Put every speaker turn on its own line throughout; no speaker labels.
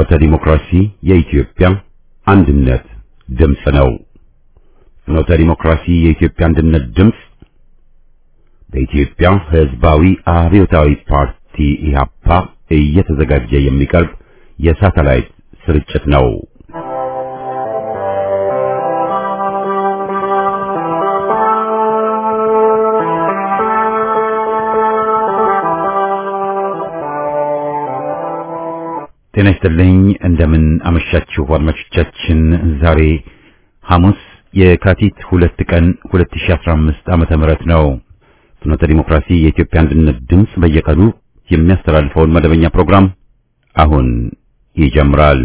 ፍኖተ ዲሞክራሲ የኢትዮጵያ አንድነት ድምፅ ነው። ፍኖተ ዲሞክራሲ የኢትዮጵያ አንድነት ድምፅ በኢትዮጵያ ሕዝባዊ አብዮታዊ ፓርቲ ኢህአፓ እየተዘጋጀ የሚቀርብ የሳተላይት ስርጭት ነው። ጤና ይስጥልኝ። እንደምን አመሻችሁ አድማጮቻችን። ዛሬ ሐሙስ የካቲት ሁለት ቀን 2015 ዓመተ ምህረት ነው። ፍኖተ ዲሞክራሲ የኢትዮጵያ አንድነት ድምፅ በየቀኑ የሚያስተላልፈውን መደበኛ ፕሮግራም አሁን ይጀምራል።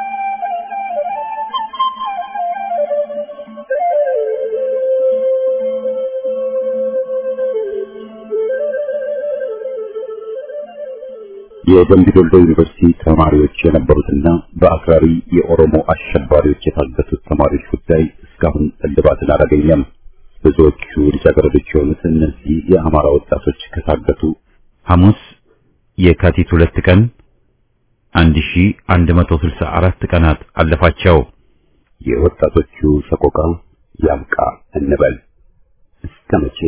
የደምቢ ዶሎ ዩኒቨርሲቲ ተማሪዎች የነበሩትና በአክራሪ የኦሮሞ አሸባሪዎች የታገቱት ተማሪዎች ጉዳይ እስካሁን እልባትን አላገኘም። ብዙዎቹ ልጃገረዶች የሆኑት እነዚህ የአማራ ወጣቶች ከታገቱ ሐሙስ የካቲት ሁለት ቀን 1164 ቀናት አለፋቸው። የወጣቶቹ ሰቆቃ ያብቃ እንበል እስከ መቼ?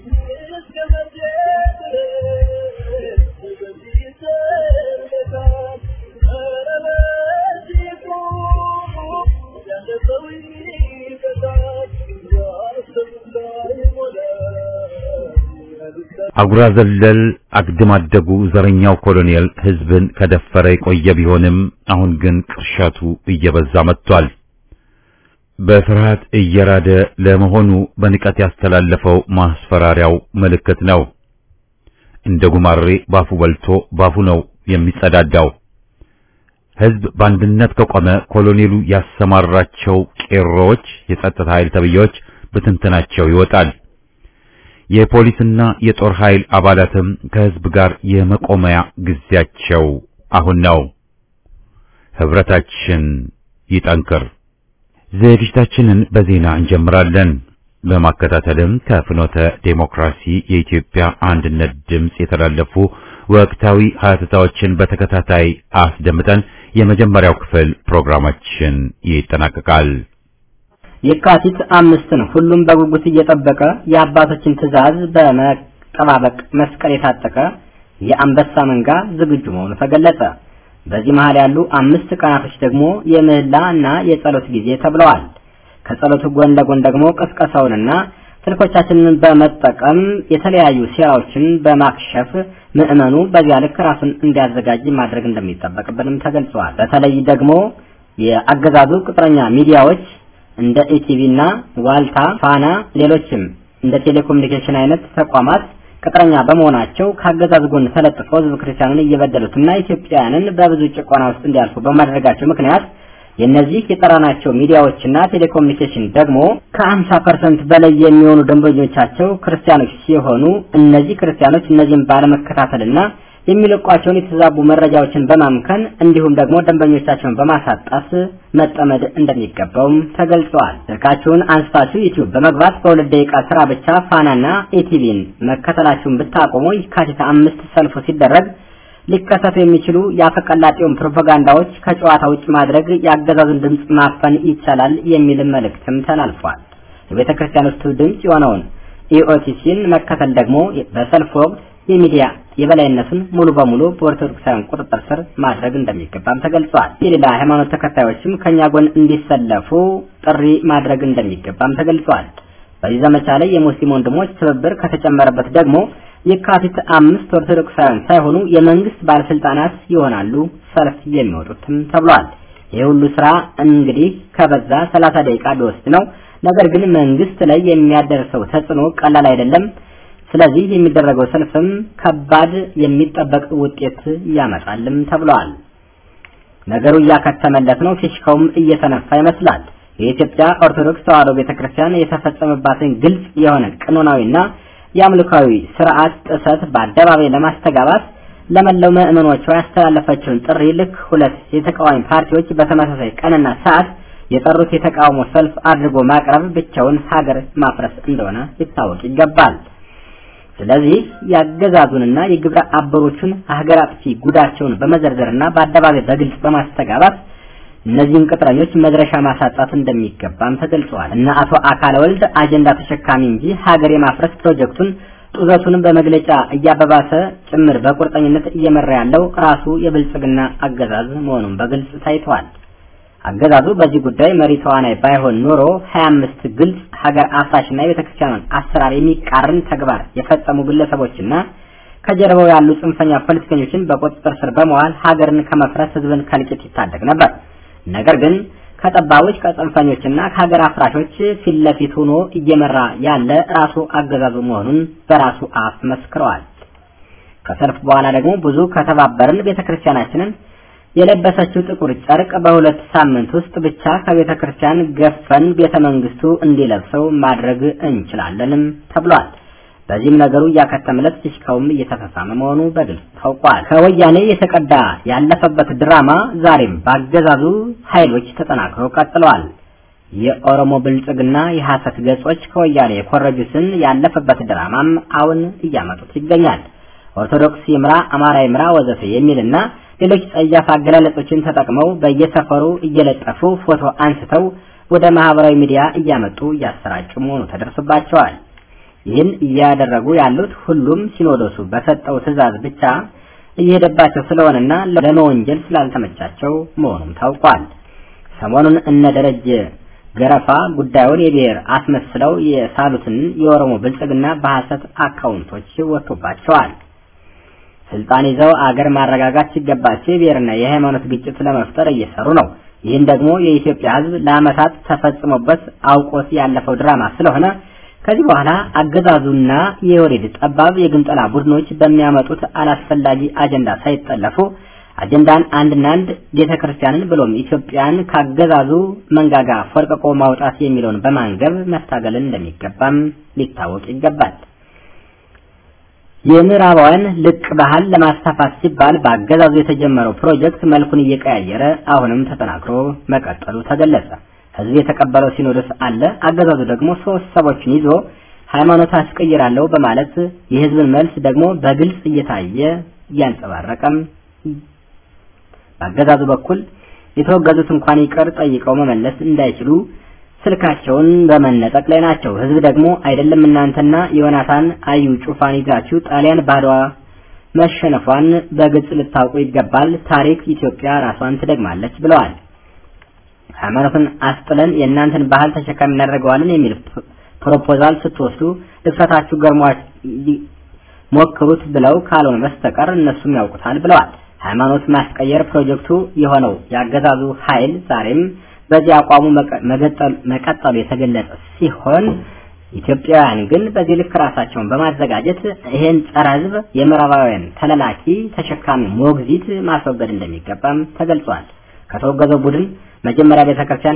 አጉራ ዘለል አግድም አደጉ ዘረኛው ኮሎኔል ሕዝብን ከደፈረ የቆየ ቢሆንም አሁን ግን ቅርሻቱ እየበዛ መጥቷል። በፍርሃት እየራደ ለመሆኑ በንቀት ያስተላለፈው ማስፈራሪያው ምልክት ነው። እንደ ጉማሬ ባፉ በልቶ ባፉ ነው የሚጸዳዳው። ሕዝብ በአንድነት ከቆመ ኮሎኔሉ ያሰማራቸው ቄሮዎች፣ የጸጥታ ኃይል ተብዬዎች ብትንትናቸው ይወጣል። የፖሊስና የጦር ኃይል አባላትም ከሕዝብ ጋር የመቆመያ ጊዜያቸው አሁን ነው። ህብረታችን ይጠንክር። ዝግጅታችንን በዜና እንጀምራለን። በማከታተልም ከፍኖተ ዴሞክራሲ የኢትዮጵያ አንድነት ድምፅ የተላለፉ ወቅታዊ ሀተታዎችን በተከታታይ አስደምጠን የመጀመሪያው ክፍል ፕሮግራማችን ይጠናቀቃል።
የካቲት አምስትን ሁሉም በጉጉት እየጠበቀ የአባቶችን ትዕዛዝ በመጠባበቅ መስቀል የታጠቀ የአንበሳ መንጋ ዝግጁ መሆኑ ተገለጸ። በዚህ መሃል ያሉ አምስት ቀናቶች ደግሞ የምህላ እና የጸሎት ጊዜ ተብለዋል። ከጸሎቱ ጎን ለጎን ደግሞ ቅስቀሳውንና ስልኮቻችንን በመጠቀም የተለያዩ ሴራዎችን በማክሸፍ ምዕመኑ በዚያ ልክ ራሱን እንዲያዘጋጅ ማድረግ እንደሚጠበቅብንም ተገልጸዋል። በተለይ ደግሞ የአገዛዙ ቅጥረኛ ሚዲያዎች እንደ ኢቲቪ እና ዋልታ፣ ፋና፣ ሌሎችም እንደ ቴሌኮሙኒኬሽን አይነት ተቋማት ቅጥረኛ በመሆናቸው ከአገዛዝ ጎን ተለጥፈው ሕዝብ ክርስቲያንን እየበደሉትና ኢትዮጵያውያንን በብዙ ጭቆና ውስጥ እንዲያልፉ በማድረጋቸው ምክንያት የእነዚህ የጠራናቸው ሚዲያዎችና ቴሌኮሙኒኬሽን ደግሞ ከ50 ፐርሰንት በላይ የሚሆኑ ደንበኞቻቸው ክርስቲያኖች ሲሆኑ እነዚህ ክርስቲያኖች እነዚህም ባለመከታተልና የሚለቋቸውን የተዛቡ መረጃዎችን በማምከን እንዲሁም ደግሞ ደንበኞቻቸውን በማሳጣት መጠመድ እንደሚገባውም ተገልጸዋል። ስልካችሁን አንስታችሁ ዩቲዩብ በመግባት በሁለት ደቂቃ ስራ ብቻ ፋናና ኢቲቪን መከተላችሁን ብታቆሙ የካቲት አምስት ሰልፉ ሲደረግ ሊከሰቱ የሚችሉ የአፈቀላጤውን ፕሮፓጋንዳዎች ከጨዋታ ውጭ ማድረግ የአገዛዙን ድምፅ ማፈን ይቻላል የሚልም መልእክትም ተላልፏል። የቤተ ክርስቲያኖቹ ድምፅ የሆነውን ኢኦቲሲን መከተል ደግሞ በሰልፍ ወቅት የሚዲያ የበላይነቱን ሙሉ በሙሉ በኦርቶዶክሳውያን ቁጥጥር ስር ማድረግ እንደሚገባም ተገልጿል። የሌላ ሃይማኖት ተከታዮችም ከኛ ጎን እንዲሰለፉ ጥሪ ማድረግ እንደሚገባም ተገልጿል። በዚህ ዘመቻ ላይ የሙስሊም ወንድሞች ትብብር ከተጨመረበት ደግሞ የካቲት አምስት ኦርቶዶክሳውያን ሳይሆኑ የመንግስት ባለስልጣናት ይሆናሉ ሰልፍ የሚወጡትም ተብሏል። ይህ ሁሉ ስራ እንግዲህ ከበዛ ሰላሳ ደቂቃ ቢወስድ ነው። ነገር ግን መንግስት ላይ የሚያደርሰው ተጽዕኖ ቀላል አይደለም። ስለዚህ የሚደረገው ሰልፍም ከባድ የሚጠበቅ ውጤት ያመጣልም ተብለዋል። ነገሩ እያከተመለት ነው። ፊሽካውም እየተነፋ ይመስላል። የኢትዮጵያ ኦርቶዶክስ ተዋሕዶ ቤተክርስቲያን የተፈጸመባትን ግልጽ የሆነ ቀኖናዊና የአምልካዊ ስርዓት ጥሰት በአደባባይ ለማስተጋባት ለመላው ምዕመኖቿ ያስተላለፈችውን ጥሪ ልክ ሁለት የተቃዋሚ ፓርቲዎች በተመሳሳይ ቀንና ሰዓት የጠሩት የተቃውሞ ሰልፍ አድርጎ ማቅረብ ብቻውን ሀገር ማፍረስ እንደሆነ ሊታወቅ ይገባል። ስለዚህ የአገዛዙንና የግብረ አበሮቹን ሀገር አጥፊ ጉዳቸውን በመዘርዘርና በአደባባይ በግልጽ በማስተጋባት እነዚህን ቅጥረኞች መድረሻ ማሳጣት እንደሚገባም ተገልጸዋል። እና አቶ አካለ ወልድ አጀንዳ ተሸካሚ እንጂ ሀገር የማፍረስ ፕሮጀክቱን ጡዘቱን በመግለጫ እያበባሰ ጭምር በቁርጠኝነት እየመራ ያለው ራሱ የብልጽግና አገዛዝ መሆኑን በግልጽ ታይቷል። አገዛዙ በዚህ ጉዳይ መሪ ተዋናይ ባይሆን ኖሮ 25 ግልጽ ሀገር አፍራሽና የቤተክርስቲያኑን አሰራር የሚቃረን ተግባር የፈጸሙ ግለሰቦችና ከጀርባው ያሉ ጽንፈኛ ፖለቲከኞችን በቁጥጥር ስር በመዋል ሀገርን ከመፍረስ ህዝብን ከልቂት ይታደግ ነበር። ነገር ግን ከጠባቦች ከጽንፈኞችና ከሀገር አፍራሾች ፊት ለፊት ሆኖ እየመራ ያለ ራሱ አገዛዙ መሆኑን በራሱ አፍ መስክረዋል። ከሰልፍ በኋላ ደግሞ ብዙ ከተባበርን ቤተክርስቲያናችንን የለበሰችው ጥቁር ጨርቅ በሁለት ሳምንት ውስጥ ብቻ ከቤተ ክርስቲያን ገፈን ቤተ መንግስቱ እንዲለብሰው ማድረግ እንችላለንም ተብሏል። በዚህም ነገሩ እያከተመለት ፊሽካውም እየተፈሳመ መሆኑ በግልጽ ታውቋል። ከወያኔ የተቀዳ ያለፈበት ድራማ ዛሬም በአገዛዙ ኃይሎች ተጠናክሮ ቀጥለዋል። የኦሮሞ ብልጽግና የሐሰት ገጾች ከወያኔ የኮረጁትን ያለፈበት ድራማም አሁን እያመጡት ይገኛል። ኦርቶዶክስ ይምራ፣ አማራ ይምራ ወዘተ የሚልና ሌሎች ጸያፍ አገላለጾችን ተጠቅመው በየሰፈሩ እየለጠፉ ፎቶ አንስተው ወደ ማህበራዊ ሚዲያ እያመጡ እያሰራጩ መሆኑ ተደርሶባቸዋል። ይህን እያደረጉ ያሉት ሁሉም ሲኖዶሱ በሰጠው ትዕዛዝ ብቻ እየሄደባቸው ስለሆነና ለመወንጀል ስላልተመቻቸው መሆኑም ታውቋል። ሰሞኑን እነ ደረጀ ገረፋ ጉዳዩን የብሔር አስመስለው የሳሉትን የኦሮሞ ብልጽግና በሐሰት አካውንቶች ወጥቶባቸዋል። ስልጣን ይዘው አገር ማረጋጋት ሲገባቸው የብሔርና የሃይማኖት ግጭት ለመፍጠር እየሰሩ ነው። ይህን ደግሞ የኢትዮጵያ ሕዝብ ለዓመታት ተፈጽሞበት አውቆት ያለፈው ድራማ ስለሆነ ከዚህ በኋላ አገዛዙና የወሬድ ጠባብ የግንጠላ ቡድኖች በሚያመጡት አላስፈላጊ አጀንዳ ሳይጠለፉ አጀንዳን አንድና አንድ ቤተ ክርስቲያንን ብሎም ኢትዮጵያን ካገዛዙ መንጋጋ ፎርቅቆ ማውጣት የሚለውን በማንገብ መታገልን እንደሚገባም ሊታወቅ ይገባል። የምዕራባውያን ልቅ ባህል ለማስፋፋት ሲባል በአገዛዙ የተጀመረው ፕሮጀክት መልኩን እየቀያየረ አሁንም ተጠናክሮ መቀጠሉ ተገለጸ። ህዝብ የተቀበለው ሲኖዶስ አለ። አገዛዙ ደግሞ ሶስት ሰዎችን ይዞ ሃይማኖት አስቀይራለሁ በማለት የህዝብን መልስ ደግሞ በግልጽ እየታየ እያንጸባረቀም በአገዛዙ በኩል የተወገዙት እንኳን ይቅር ጠይቀው መመለስ እንዳይችሉ ስልካቸውን በመነጠቅ ላይ ናቸው። ህዝብ ደግሞ አይደለም እናንተና ዮናታን አዩ ጩፋን ይዛችሁ ጣሊያን ባድዋ መሸነፏን በግልጽ ልታውቁ ይገባል። ታሪክ ኢትዮጵያ ራሷን ትደግማለች ብለዋል። ሃይማኖትን አስጥለን የእናንተን ባህል ተሸካሚ እናደርገዋለን የሚል ፕሮፖዛል ስትወስዱ ድፍረታችሁ ገርሟ ሞክሩት ብለው ካልሆነ በስተቀር እነሱም ያውቁታል ብለዋል። ሃይማኖት ማስቀየር ፕሮጀክቱ የሆነው ያገዛዙ ኃይል ዛሬም በዚህ አቋሙ መቀጠሉ የተገለጸ ሲሆን ኢትዮጵያውያን ግን በዚህ ልክ ራሳቸውን በማዘጋጀት ይሄን ጸረ ህዝብ የምዕራባውያን ተለላኪ ተሸካሚ ሞግዚት ማስወገድ እንደሚገባም ተገልጿል። ከተወገዘው ቡድን መጀመሪያ ቤተክርስቲያን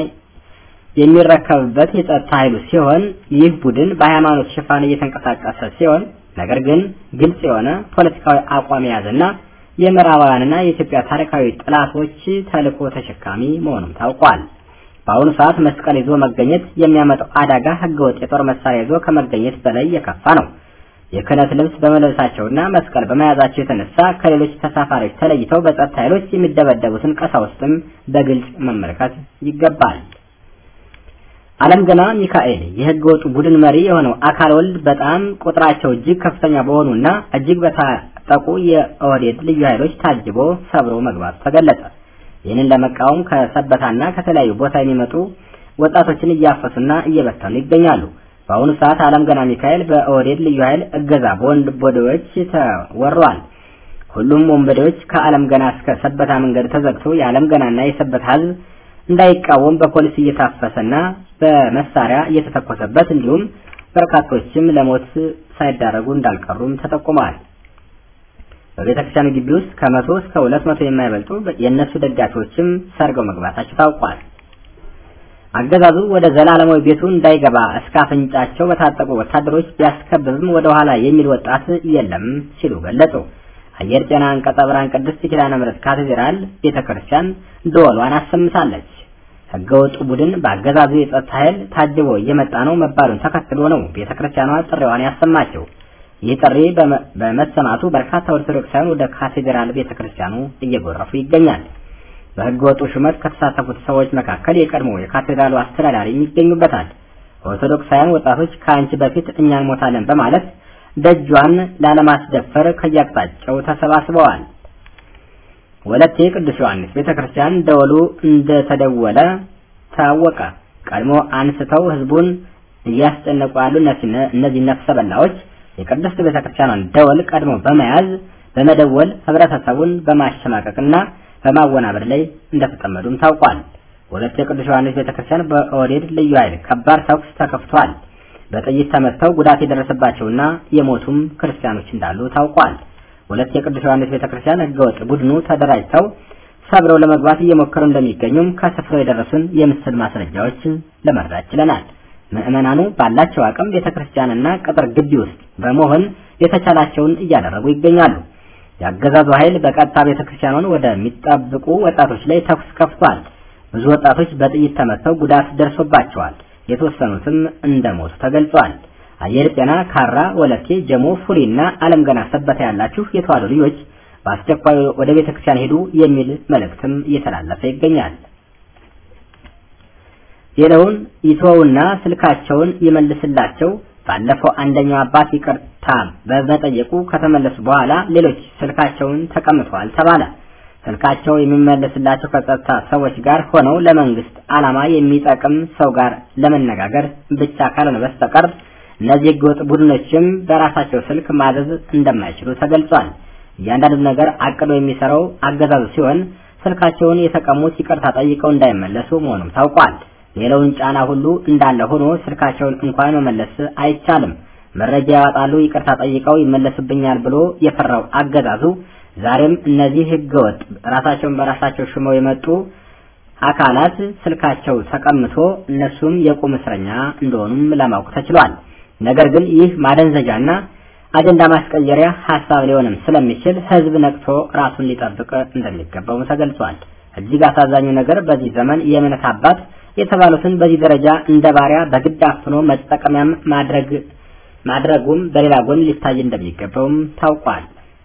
የሚረከብበት የጸጥታ ኃይሉ ሲሆን ይህ ቡድን በሃይማኖት ሽፋን እየተንቀሳቀሰ ሲሆን ነገር ግን ግልጽ የሆነ ፖለቲካዊ አቋም የያዘና የምዕራባውያንና የኢትዮጵያ ታሪካዊ ጥላቶች ተልዕኮ ተሸካሚ መሆኑም ታውቋል። በአሁኑ ሰዓት መስቀል ይዞ መገኘት የሚያመጣው አደጋ ህገወጥ የጦር መሳሪያ ይዞ ከመገኘት በላይ የከፋ ነው። የክህነት ልብስ በመልበሳቸውና መስቀል በመያዛቸው የተነሳ ከሌሎች ተሳፋሪዎች ተለይተው በጸጥታ ኃይሎች የሚደበደቡትን ቀሳውስትም በግልጽ መመልከት ይገባል። አለም ገና ሚካኤል የህገ ወጡ ቡድን መሪ የሆነው አካል ወልድ በጣም ቁጥራቸው እጅግ ከፍተኛ በሆኑና እጅግ በታጠቁ የኦህዴድ ልዩ ኃይሎች ታጅቦ ሰብሮ መግባቱ ተገለጸ። ይህንን ለመቃወም ከሰበታና ከተለያዩ ቦታ የሚመጡ ወጣቶችን እያፈሱና እየበተኑ ይገኛሉ። በአሁኑ ሰዓት አለም ገና ሚካኤል በኦህዴድ ልዩ ኃይል እገዛ በወንድ ቦዴዎች ተወሯል። ሁሉም ወንበዴዎች ከአለም ገና እስከ ሰበታ መንገድ ተዘግቶ የአለም ገናና የሰበታ ህዝብ እንዳይቃወም በፖሊስ እየታፈሰና በመሳሪያ እየተተኮሰበት እንዲሁም በርካቶችም ለሞት ሳይዳረጉ እንዳልቀሩም ተጠቁመዋል። በቤተክርስቲያኑ ግቢ ውስጥ ከመቶ እስከ ሁለት መቶ የማይበልጡ የእነሱ ደጋፊዎችም ሰርገው መግባታቸው ታውቋል። አገዛዙ ወደ ዘላለማዊ ቤቱ እንዳይገባ እስከ አፍንጫቸው በታጠቁ ወታደሮች ቢያስከብብም ወደ ኋላ የሚል ወጣት የለም ሲሉ ገለጹ። አየር ጤና አንቀጸ ብርሃን ቅድስት ኪዳነ ምሕረት ካቴድራል ቤተክርስቲያን ደወሏን አሰምታለች። ህገወጡ ቡድን በአገዛዙ የጸጥታ ኃይል ታጅቦ እየመጣ ነው መባሉን ተከትሎ ነው ቤተክርስቲያኗ ጥሪዋን ያሰማቸው። ይህ ጥሪ በመሰማቱ በርካታ ኦርቶዶክሳውያን ወደ ካቴድራል ቤተክርስቲያኑ እየጎረፉ ይገኛል። በሕገ ወጡ ሹመት ከተሳተፉት ሰዎች መካከል የቀድሞ የካቴድራሉ አስተዳዳሪ ይገኙበታል። ኦርቶዶክሳውያን ወጣቶች ከአንቺ በፊት እኛ እንሞታለን በማለት ደጇን ላለማስደፈር ከየአቅጣጫው ተሰባስበዋል። ወለቴ ቅዱስ ዮሐንስ ቤተክርስቲያን ደወሉ እንደተደወለ ታወቀ። ቀድሞ አንስተው ህዝቡን እያስጨነቁ ያሉ እነዚህ ነፍሰ በላዎች የቅድስት ቤተክርስቲያኗን ደወል ቀድሞ በመያዝ በመደወል ህብረተሰቡን በማሸማቀቅና በማወናበድ ላይ እንደተጠመዱም ታውቋል። ወለቴ ቅዱስ ዮሐንስ ቤተክርስቲያን በኦህዴድ ልዩ ኃይል ከባድ ተኩስ ተከፍቷል። በጥይት ተመተው ጉዳት የደረሰባቸውና የሞቱም ክርስቲያኖች እንዳሉ ታውቋል። ወለቴ ቅዱስ ዮሐንስ ቤተክርስቲያን ህገወጥ ቡድኑ ተደራጅተው ሰብረው ለመግባት እየሞከሩ እንደሚገኙም ከስፍራው የደረሱን የምስል ማስረጃዎች ለመረዳት ችለናል። ምዕመናኑ ባላቸው አቅም ቤተክርስቲያንና ቅጥር ግቢ ውስጥ በመሆን የተቻላቸውን እያደረጉ ይገኛሉ። የአገዛዙ ኃይል በቀጥታ ቤተክርስቲያኗን ወደሚጠብቁ ወጣቶች ላይ ተኩስ ከፍቷል። ብዙ ወጣቶች በጥይት ተመተው ጉዳት ደርሶባቸዋል። የተወሰኑትም እንደሞቱ ተገልጿል። አየር ጤና፣ ካራ፣ ወለቴ፣ ጀሞ፣ ፉሪና አለም ገና ሰበታ ያላችሁ የተዋሕዶ ልጆች በአስቸኳይ ወደ ቤተክርስቲያን ሄዱ የሚል መልእክትም እየተላለፈ ይገኛል። ሌላውን ይተውና ስልካቸውን ይመልስላቸው። ባለፈው አንደኛው አባት ይቅርታ በመጠየቁ ከተመለሱ በኋላ ሌሎች ስልካቸውን ተቀምጠዋል ተባለ። ስልካቸው የሚመለስላቸው ከጸጥታ ሰዎች ጋር ሆነው ለመንግስት ዓላማ የሚጠቅም ሰው ጋር ለመነጋገር ብቻ ካልሆነ በስተቀር እነዚህ ህገወጥ ቡድኖችም በራሳቸው ስልክ ማዘዝ እንደማይችሉ ተገልጿል። እያንዳንዱ ነገር አቅዶ የሚሰራው አገዛዙ ሲሆን ስልካቸውን የተቀሙት ይቅርታ ጠይቀው እንዳይመለሱ መሆኑም ታውቋል። ሌላውን ጫና ሁሉ እንዳለ ሆኖ ስልካቸውን እንኳን መመለስ አይቻልም። መረጃ ያወጣሉ፣ ይቅርታ ጠይቀው ይመለሱብኛል ብሎ የፈራው አገዛዙ ዛሬም እነዚህ ህገወጥ ራሳቸውን በራሳቸው ሽመው የመጡ አካላት ስልካቸው ተቀምቶ እነሱም የቁም እስረኛ እንደሆኑም ለማወቅ ተችሏል። ነገር ግን ይህ ማደንዘዣና አጀንዳ ማስቀየሪያ ሀሳብ ሊሆንም ስለሚችል ህዝብ ነቅቶ ራሱን ሊጠብቅ እንደሚገባው ተገልጿል። እጅግ አሳዛኙ ነገር በዚህ ዘመን የእምነት አባት የተባሉትን በዚህ ደረጃ እንደ ባሪያ በግድ አፍኖ መጠቀሚያም ማድረግ ማድረጉም በሌላ ጎን ሊታይ እንደሚገባውም ታውቋል።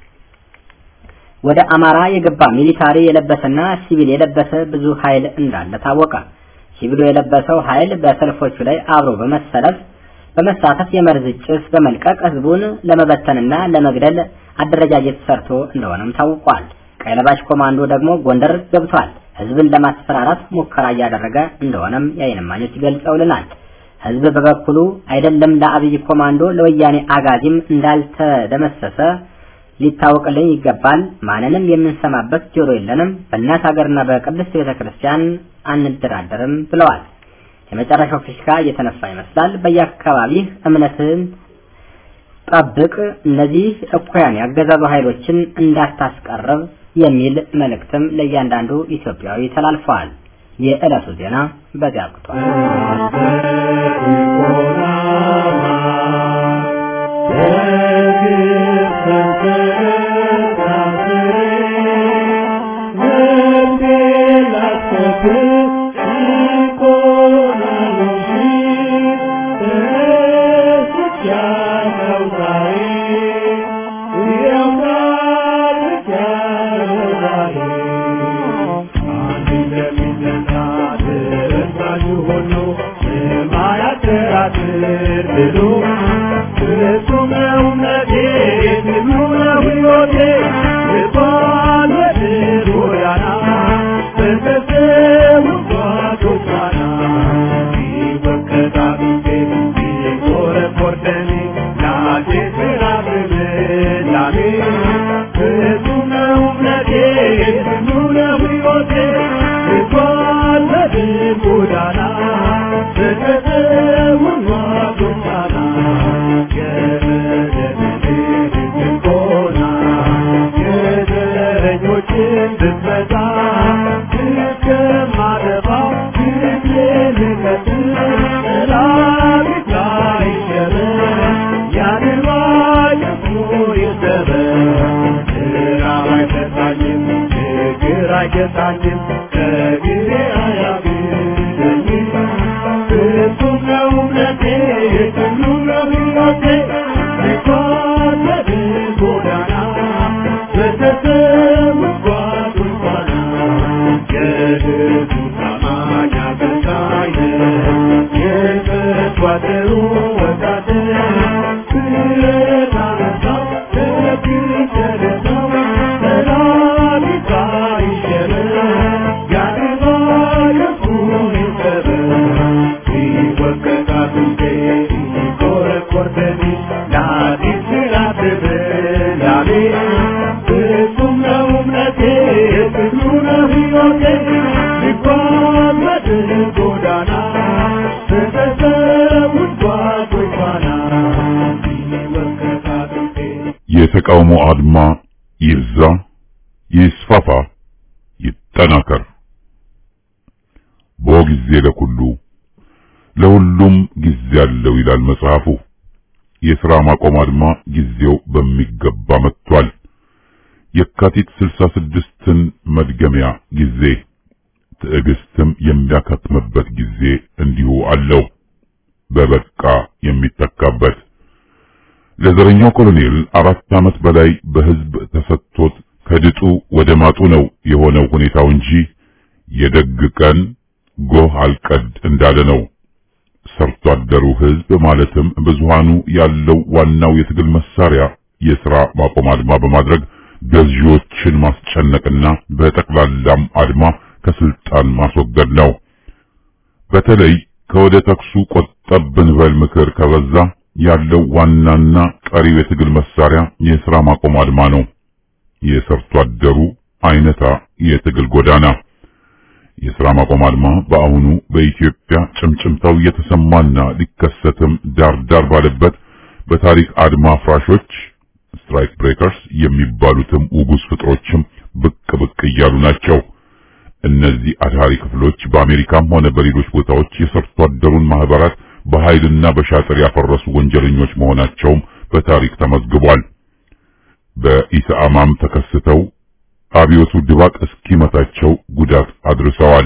ወደ አማራ የገባ ሚሊታሪ የለበሰና ሲቪል የለበሰ ብዙ ኃይል እንዳለ ታወቀ። ሲቪሉ የለበሰው ኃይል በሰልፎቹ ላይ አብሮ በመሰለፍ በመሳተፍ የመርዝ ጭስ በመልቀቅ ህዝቡን ለመበተንና ለመግደል አደረጃጀት ሰርቶ እንደሆነም ታውቋል። ቀይ ለባሽ ኮማንዶ ደግሞ ጎንደር ገብቷል። ህዝብን ለማስፈራራት ሙከራ እያደረገ እንደሆነም የዓይን እማኞች ገልጸውልናል። ህዝብ በበኩሉ አይደለም ለአብይ ኮማንዶ ለወያኔ አጋዚም እንዳልተደመሰሰ ሊታወቅልኝ ይገባል። ማንንም የምንሰማበት ጆሮ የለንም። በእናት ሀገርና በቅድስት ቤተ ክርስቲያን አንደራደርም ብለዋል። የመጨረሻው ፊሽካ እየተነፋ ይመስላል። በየአካባቢህ እምነትን ጠብቅ፣ እነዚህ እኩያን ያገዛዙ ኃይሎችን እንዳታስቀርብ የሚል መልእክትም ለእያንዳንዱ ኢትዮጵያዊ ተላልፈዋል። የዕለቱ ዜና በዚያ አብቅቷል።
Thank you. የተቃውሞ አድማ ይብዛ፣ ይስፋፋ፣ ይጠናከር። ቦ ጊዜ ለኩሉ ለሁሉም ጊዜ አለው ይላል መጽሐፉ። የሥራ ማቆም አድማ ጊዜው በሚገባ መጥቷል። የካቲት ስልሳ ስድስትን መድገሚያ ጊዜ ትዕግስትም የሚያከትምበት ጊዜ እንዲሁ አለው። በበቃ የሚተካበት ለዘረኛው ኮሎኔል አራት ዓመት በላይ በሕዝብ ተሰጥቶት ከድጡ ወደ ማጡ ነው የሆነው ሁኔታው እንጂ የደግ ቀን ጎህ አልቀድ እንዳለ ነው። ሰርቶ አደሩ ሕዝብ ማለትም ብዙሃኑ ያለው ዋናው የትግል መሳሪያ የሥራ ማቆም አድማ በማድረግ ገዢዎችን ማስጨነቅና በጠቅላላም አድማ ከስልጣን ማስወገድ ነው። በተለይ ከወደ ተኩሱ ቆጠብ ብንበል ምክር ከበዛ ያለው ዋናና ቀሪው የትግል መሳሪያ የሥራ ማቆም አድማ ነው። የሰርቶ አደሩ አይነታ የትግል ጎዳና የሥራ ማቆም አድማ በአሁኑ በኢትዮጵያ ጭምጭምታው እየተሰማና ሊከሰትም ዳር ዳር ባለበት በታሪክ አድማ ፍራሾች ስትራይክ ብሬከርስ የሚባሉትም ውጉዝ ፍጥሮችም ብቅ ብቅ እያሉ ናቸው። እነዚህ አድሃሪ ክፍሎች በአሜሪካም ሆነ በሌሎች ቦታዎች የሰርቶ አደሩን ማህበራት በኃይልና በሻጥር ያፈረሱ ወንጀለኞች መሆናቸውም በታሪክ ተመዝግቧል። በኢሰአማም ተከስተው አብዮቱ ድባቅ እስኪመታቸው ጉዳት አድርሰዋል።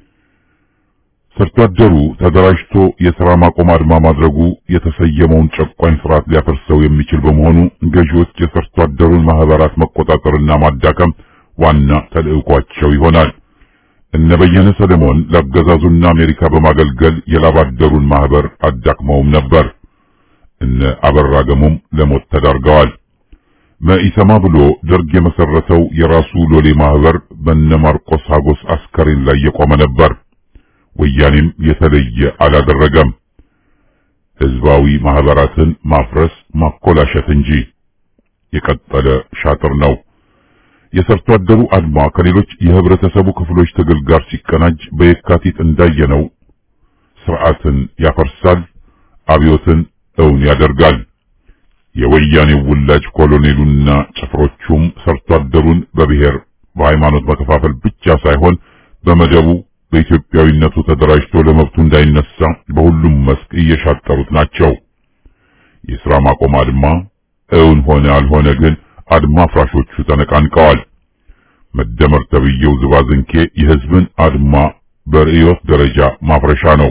ሰርቶ አደሩ ተደራጅቶ የሥራ ማቆም አድማ ማድረጉ የተሰየመውን ጨቋኝ ስርዓት ሊያፈርሰው የሚችል በመሆኑ ገዢዎች የሰርቶ አደሩን ማህበራት መቆጣጠርና ማዳከም ዋና ተልዕኳቸው ይሆናል። እነ በየነ ሰለሞን ለአገዛዙና አሜሪካ በማገልገል የላባደሩን ማህበር አዳክመውም ነበር። እነ አበራ ገሞም ለሞት ተዳርገዋል። መኢሰማ ብሎ ደርግ የመሰረተው የራሱ ሎሌ ማህበር በነ ማርቆስ ሀጎስ አስከሬን ላይ የቆመ ነበር። ወያኔም የተለየ አላደረገም። ህዝባዊ ማህበራትን ማፍረስ ማኮላሸት እንጂ የቀጠለ ሻጥር ነው። የሰርቶ አደሩ አድማ ከሌሎች የህብረተሰቡ ክፍሎች ትግል ጋር ሲቀናጅ በየካቲት እንዳየነው ስርዓትን ያፈርሳል፣ አብዮትን እውን ያደርጋል። የወያኔው ውላጅ ኮሎኔሉና ጭፍሮቹም ሰርቶ አደሩን በብሔር በሃይማኖት መከፋፈል ብቻ ሳይሆን በመደቡ በኢትዮጵያዊነቱ ተደራጅቶ ለመብቱ እንዳይነሳ በሁሉም መስክ እየሻጠሩት ናቸው። የሥራ ማቆም አድማ እውን ሆነ አልሆነ ግን አድማ ፍራሾቹ ተነቃንቀዋል። መደመር ተብዬው ዝባዝንኬ የህዝብን አድማ በርዕዮት ደረጃ ማፍረሻ ነው።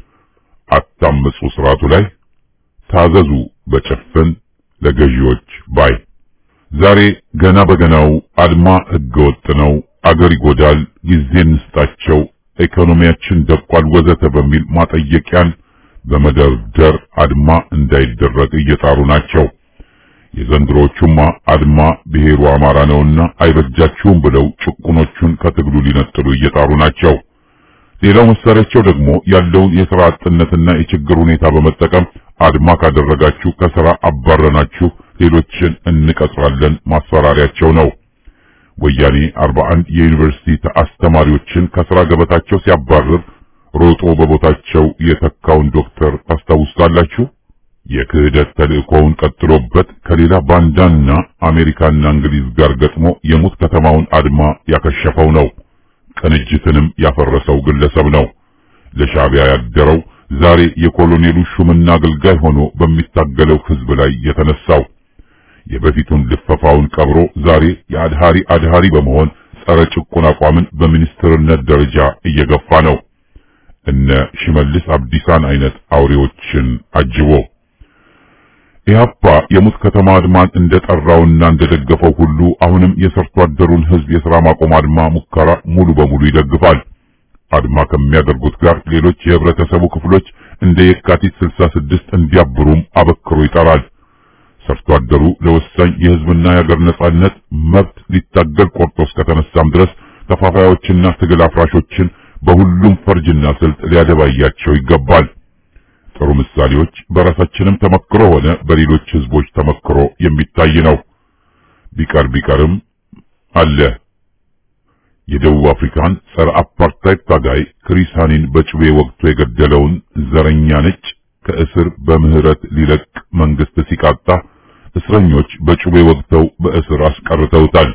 አታምፁ ስርዓቱ ላይ ታዘዙ በጭፍን ለገዢዎች ባይ ዛሬ ገና በገናው አድማ ህገወጥ ነው፣ አገር ይጎዳል፣ ጊዜ እንስጣቸው፣ ኢኮኖሚያችን ደቋል፣ ወዘተ በሚል ማጠየቂያን በመደርደር አድማ እንዳይደረግ እየጣሩ ናቸው። የዘንድሮቹማ አድማ ብሔሩ አማራ ነውና አይበጃችሁም ብለው ጭቁኖቹን ከትግሉ ሊነጥሉ እየጣሩ ናቸው። ሌላው መሳሪያቸው ደግሞ ያለውን የሥራ አጥነትና የችግር ሁኔታ በመጠቀም አድማ ካደረጋችሁ ከሥራ አባረናችሁ ሌሎችን እንቀጥራለን ማስፈራሪያቸው ነው። ወያኔ 41 የዩኒቨርሲቲ አስተማሪዎችን ከሥራ ገበታቸው ሲያባርር ሮጦ በቦታቸው የተካውን ዶክተር ታስታውሳላችሁ። የክህደት ተልእኮውን ቀጥሎበት ከሌላ ባንዳና አሜሪካና እንግሊዝ ጋር ገጥሞ የሙት ከተማውን አድማ ያከሸፈው ነው። ቅንጅትንም ያፈረሰው ግለሰብ ነው። ለሻዕቢያ ያደረው ዛሬ የኮሎኔሉ ሹምና አገልጋይ ሆኖ በሚታገለው ሕዝብ ላይ የተነሳው የበፊቱን ልፈፋውን ቀብሮ ዛሬ የአድሃሪ አድሃሪ በመሆን ጸረ ጭቁን አቋምን በሚኒስትርነት ደረጃ እየገፋ ነው። እነ ሽመልስ አብዲሳን አይነት አውሬዎችን አጅቦ ኢህአፓ የሙት ከተማ አድማን እንደጠራውና እንደደገፈው ሁሉ አሁንም የሰርቶ አደሩን ሕዝብ የሥራ ማቆም አድማ ሙከራ ሙሉ በሙሉ ይደግፋል። አድማ ከሚያደርጉት ጋር ሌሎች የህብረተሰቡ ክፍሎች እንደ የካቲት 66 እንዲያብሩም አበክሮ ይጠራል። ሰርቶ አደሩ ለወሳኝ የህዝብና የሀገር ነጻነት መብት ሊታገል ቆርጦ እስከተነሳም ድረስ ከፋፋዮችና ትግል አፍራሾችን በሁሉም ፈርጅና ስልት ሊያደባያቸው ይገባል። ጥሩ ምሳሌዎች በራሳችንም ተመክሮ ሆነ በሌሎች ህዝቦች ተመክሮ የሚታይ ነው። ቢቀር ቢቀርም አለ። የደቡብ አፍሪካን ጸረ አፓርታይድ ታጋይ ክሪስ ሃኒን በጩቤ ወቅቱ የገደለውን ዘረኛ ነጭ ከእስር በምህረት ሊለቅ መንግስት ሲቃጣ እስረኞች በጩቤ ወቅተው በእስር አስቀርተውታል።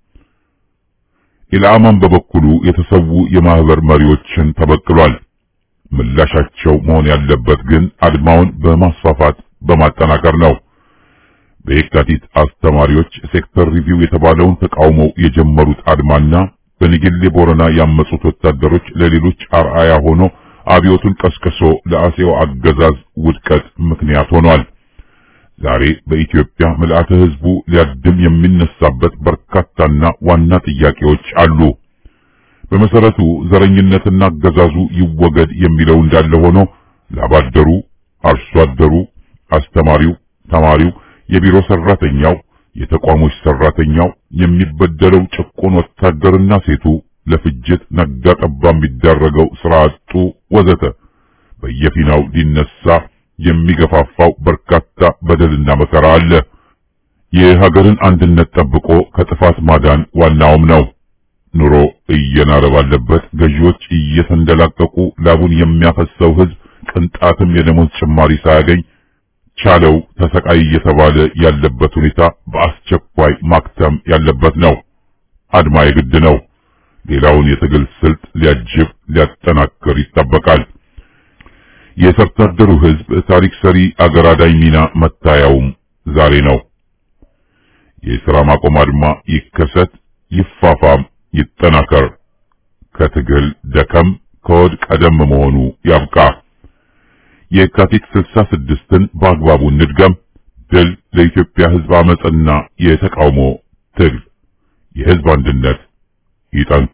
ኢላማን በበኩሉ የተሰዉ የማህበር መሪዎችን ተበቅሏል። ምላሻቸው መሆን ያለበት ግን አድማውን በማስፋፋት በማጠናከር ነው። በየካቲት አስተማሪዎች ሴክተር ሪቪው የተባለውን ተቃውመው የጀመሩት አድማና በንጌሌ ቦረና ያመጹት ወታደሮች ለሌሎች አርአያ ሆኖ አብዮቱን ቀስቅሶ ለአጼው አገዛዝ ውድቀት ምክንያት ሆኗል። ዛሬ በኢትዮጵያ ምልአተ ህዝቡ ሊያድም የሚነሳበት በርካታና ዋና ጥያቄዎች አሉ። በመሰረቱ ዘረኝነትና አገዛዙ ይወገድ የሚለው እንዳለ ሆኖ ላባደሩ፣ አርሶ አደሩ፣ አስተማሪው፣ ተማሪው፣ የቢሮ ሰራተኛው፣ የተቋሞች ሰራተኛው፣ የሚበደለው ጭቁን ወታደርና ሴቱ ለፍጅት ነጋ ጠባ የሚዳረገው ስራ አጡ ወዘተ በየፊናው ሊነሳ የሚገፋፋው በርካታ በደልና መከራ አለ። የሀገርን አንድነት ጠብቆ ከጥፋት ማዳን ዋናውም ነው። ኑሮ እየናረ ባለበት ገዢዎች እየተንደላቀቁ ላቡን የሚያፈሰው ህዝብ ቅንጣትም የደሞዝ ጭማሪ ሳያገኝ ቻለው ተሰቃይ እየተባለ ያለበት ሁኔታ በአስቸኳይ ማክተም ያለበት ነው። አድማ የግድ ነው። ሌላውን የትግል ስልት ሊያጅብ ሊያጠናክር ይጠበቃል። የሰርቶ አደሩ ህዝብ ታሪክ ሰሪ አገር አዳኝ ሚና መታያውም ዛሬ ነው። የሥራ ማቆም አድማ ይከሰት፣ ይፋፋም፣ ይጠናከር። ከትግል ደከም ከወድ ቀደም መሆኑ ያብቃ። የካቲት ስልሳ ስድስትን በአግባቡ እንድገም። ድል ለኢትዮጵያ ህዝብ አመጽና የተቃውሞ ትግል። የህዝብ አንድነት ይጠን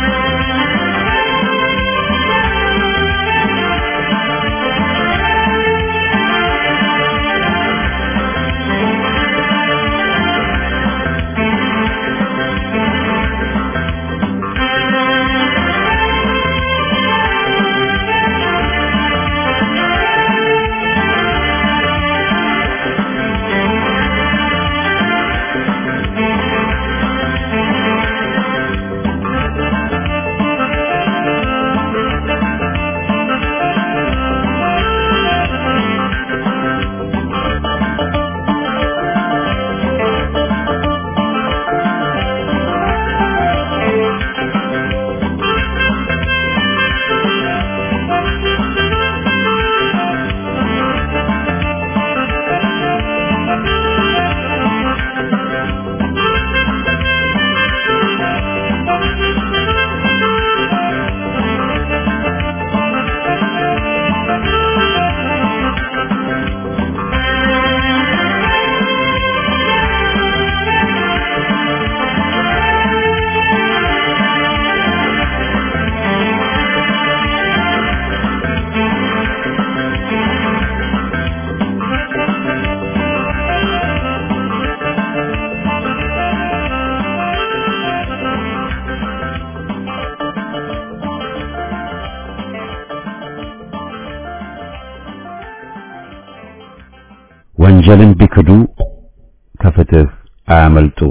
ወንጀልን ቢክዱ ከፍትህ አያመልጡ።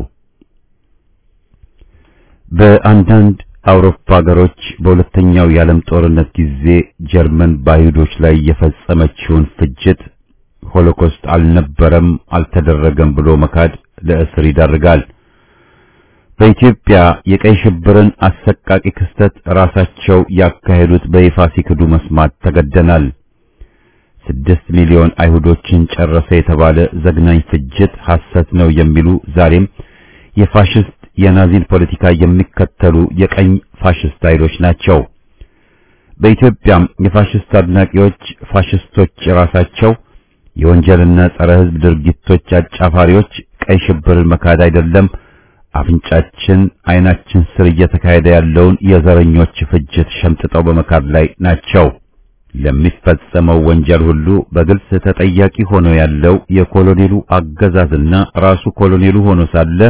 በአንዳንድ አውሮፓ ሀገሮች በሁለተኛው የዓለም ጦርነት ጊዜ ጀርመን በአይሁዶች ላይ የፈጸመችውን ፍጅት ሆሎኮስት አልነበረም፣ አልተደረገም ብሎ መካድ ለእስር ይዳርጋል። በኢትዮጵያ የቀይ ሽብርን አሰቃቂ ክስተት ራሳቸው ያካሄዱት በይፋ ሲክዱ መስማት ተገደናል። ስድስት ሚሊዮን አይሁዶችን ጨረሰ የተባለ ዘግናኝ ፍጅት ሐሰት ነው የሚሉ ዛሬም የፋሽስት የናዚን ፖለቲካ የሚከተሉ የቀኝ ፋሽስት ኃይሎች ናቸው። በኢትዮጵያም የፋሽስት አድናቂዎች ፋሽስቶች ራሳቸው የወንጀልና ጸረ ሕዝብ ድርጊቶች አጫፋሪዎች ቀይ ሽብርን መካድ አይደለም አፍንጫችን ዓይናችን ስር እየተካሄደ ያለውን የዘረኞች ፍጅት ሸምጥጠው በመካድ ላይ ናቸው። ለሚፈጸመው ወንጀል ሁሉ በግልጽ ተጠያቂ ሆኖ ያለው የኮሎኔሉ አገዛዝና ራሱ ኮሎኔሉ ሆኖ ሳለ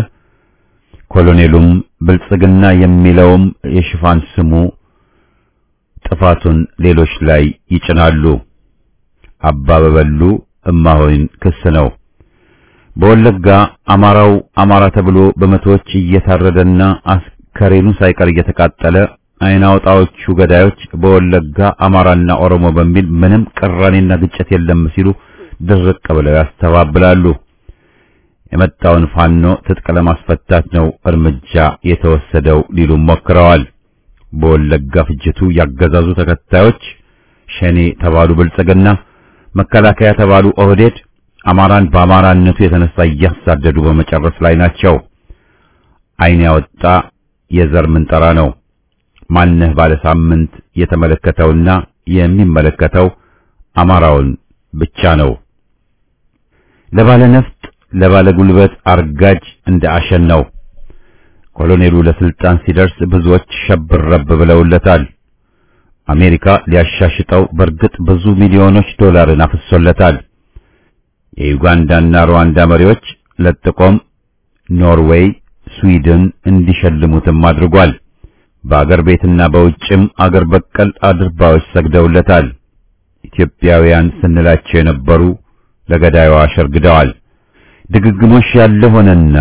ኮሎኔሉም ብልጽግና የሚለውም የሽፋን ስሙ ጥፋቱን ሌሎች ላይ ይጭናሉ። አባበበሉ እማሆይን ክስ ነው። በወለጋ አማራው አማራ ተብሎ በመቶዎች እየታረደና አስከሬኑ ሳይቀር እየተቃጠለ አይን አውጣዎቹ ገዳዮች በወለጋ አማራና ኦሮሞ በሚል ምንም ቅራኔና ግጭት የለም ሲሉ ድርቅ ብለው ያስተባብላሉ። የመጣውን ፋኖ ትጥቅ ለማስፈታት ነው እርምጃ የተወሰደው ሊሉም ሞክረዋል። በወለጋ ፍጅቱ ያገዛዙ ተከታዮች ሸኔ ተባሉ ብልጽግና፣ መከላከያ ተባሉ ኦህዴድ አማራን በአማራነቱ የተነሳ እያሳደዱ በመጨረስ ላይ ናቸው። አይን ያወጣ የዘር ምንጠራ ነው። ማነህ ባለ ሳምንት የተመለከተውና የሚመለከተው አማራውን ብቻ ነው። ለባለ ነፍጥ ለባለ ጉልበት አርጋጅ እንደ አሸን ነው። ኮሎኔሉ ለስልጣን ሲደርስ ብዙዎች ሸብረብ ብለውለታል። አሜሪካ ሊያሻሽጠው በእርግጥ ብዙ ሚሊዮኖች ዶላርን አፍሶለታል። የዩጋንዳና ሩዋንዳ መሪዎች ለጥቆም ኖርዌይ፣ ስዊድን እንዲሸልሙትም አድርጓል። በአገር ቤትና በውጭም አገር በቀል አድርባዎች ሰግደውለታል። ኢትዮጵያውያን ስንላቸው የነበሩ ለገዳዩ አሸርግደዋል። ድግግሞሽ ያለ ሆነና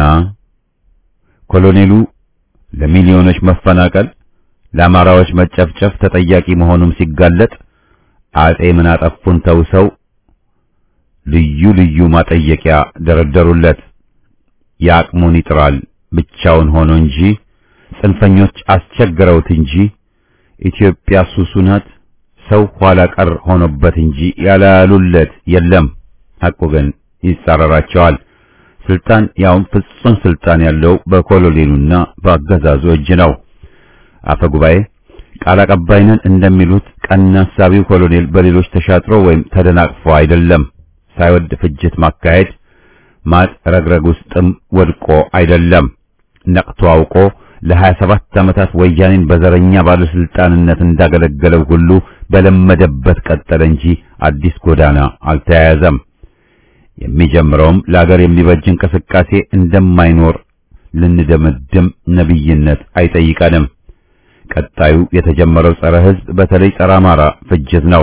ኮሎኔሉ ለሚሊዮኖች መፈናቀል፣ ለአማራዎች መጨፍጨፍ ተጠያቂ መሆኑም ሲጋለጥ አጼ ምን አጠፉን ተውሰው ልዩ ልዩ ማጠየቂያ ደረደሩለት። የአቅሙን ይጥራል ብቻውን ሆኖ እንጂ ጽንፈኞች አስቸግረውት እንጂ ኢትዮጵያ ሱሱ ናት ሰው ኋላ ቀር ሆኖበት እንጂ ያላሉለት የለም። ሐቁ ግን ይጻረራቸዋል። ስልጣን ያውም ፍጹም ስልጣን ያለው በኮሎኔሉና በአገዛዙ እጅ ነው። አፈ ጉባኤ ቃል አቀባይነን እንደሚሉት ቀና ሐሳቢው ኮሎኔል በሌሎች ተሻጥሮ ወይም ተደናቅፎ አይደለም። ሳይወድ ፍጅት ማካሄድ ማጥ ረግረግ ውስጥም ወድቆ አይደለም። ነቅቶ አውቆ ለሀያ ሰባት ዓመታት ወያኔን በዘረኛ ባለስልጣንነት እንዳገለገለው ሁሉ በለመደበት ቀጠለ እንጂ አዲስ ጎዳና አልተያያዘም። የሚጀምረውም ለአገር የሚበጅ እንቅስቃሴ እንደማይኖር ልንደመድም ነብይነት አይጠይቀንም። ቀጣዩ የተጀመረው ጸረ ሕዝብ በተለይ ጸረ አማራ ፍጅት ነው።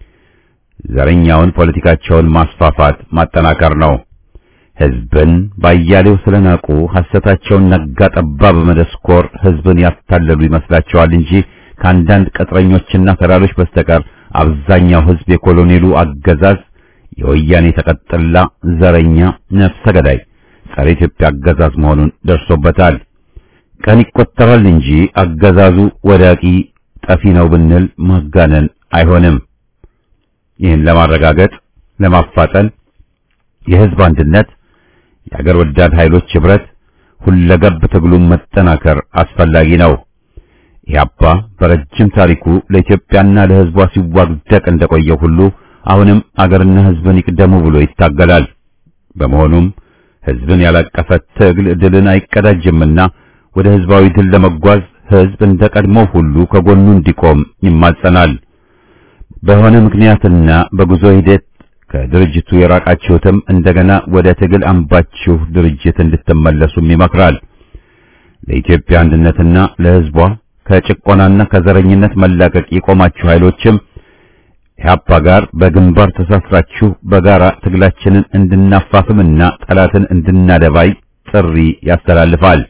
ዘረኛውን ፖለቲካቸውን ማስፋፋት ማጠናከር ነው። ሕዝብን ባያሌው ስለናቁ ሐሰታቸውን ነጋ ጠባ በመደስኮር ሕዝብን ያታለሉ ይመስላቸዋል እንጂ ከአንዳንድ ቅጥረኞችና ተላሎች በስተቀር አብዛኛው ሕዝብ የኮሎኔሉ አገዛዝ የወያኔ ተቀጥላ ዘረኛ ነፍሰ ገዳይ ጸረ ኢትዮጵያ አገዛዝ መሆኑን ደርሶበታል። ቀን ይቆጠራል እንጂ አገዛዙ ወዳቂ ጠፊ ነው ብንል ማጋነን አይሆንም። ይህን ለማረጋገጥ ለማፋጠን የሕዝብ አንድነት፣ የአገር ወዳድ ኃይሎች ኅብረት፣ ሁለገብ ትግሉን መጠናከር አስፈላጊ ነው። ኢህአፓ በረጅም ታሪኩ ለኢትዮጵያና ለሕዝቧ ሲዋግደቅ እንደቆየው ሁሉ አሁንም አገርና ሕዝብን ይቅደሙ ብሎ ይታገላል። በመሆኑም ሕዝብን ያላቀፈ ትግል ድልን አይቀዳጅምና ወደ ሕዝባዊ ድል ለመጓዝ ሕዝብ እንደ ቀድሞው ሁሉ ከጎኑ እንዲቆም ይማጸናል። በሆነ ምክንያትና በጉዞ ሂደት ከድርጅቱ የራቃችሁትም እንደገና ወደ ትግል አምባችሁ ድርጅት እንድትመለሱም ይመክራል። ለኢትዮጵያ አንድነትና ለሕዝቧ ከጭቆናና ከዘረኝነት መላቀቅ የቆማችሁ ኃይሎችም ኢህአፓ ጋር በግንባር ተሳስራችሁ በጋራ ትግላችንን እንድናፋፍምና ጠላትን እንድናደባይ ጥሪ ያስተላልፋል።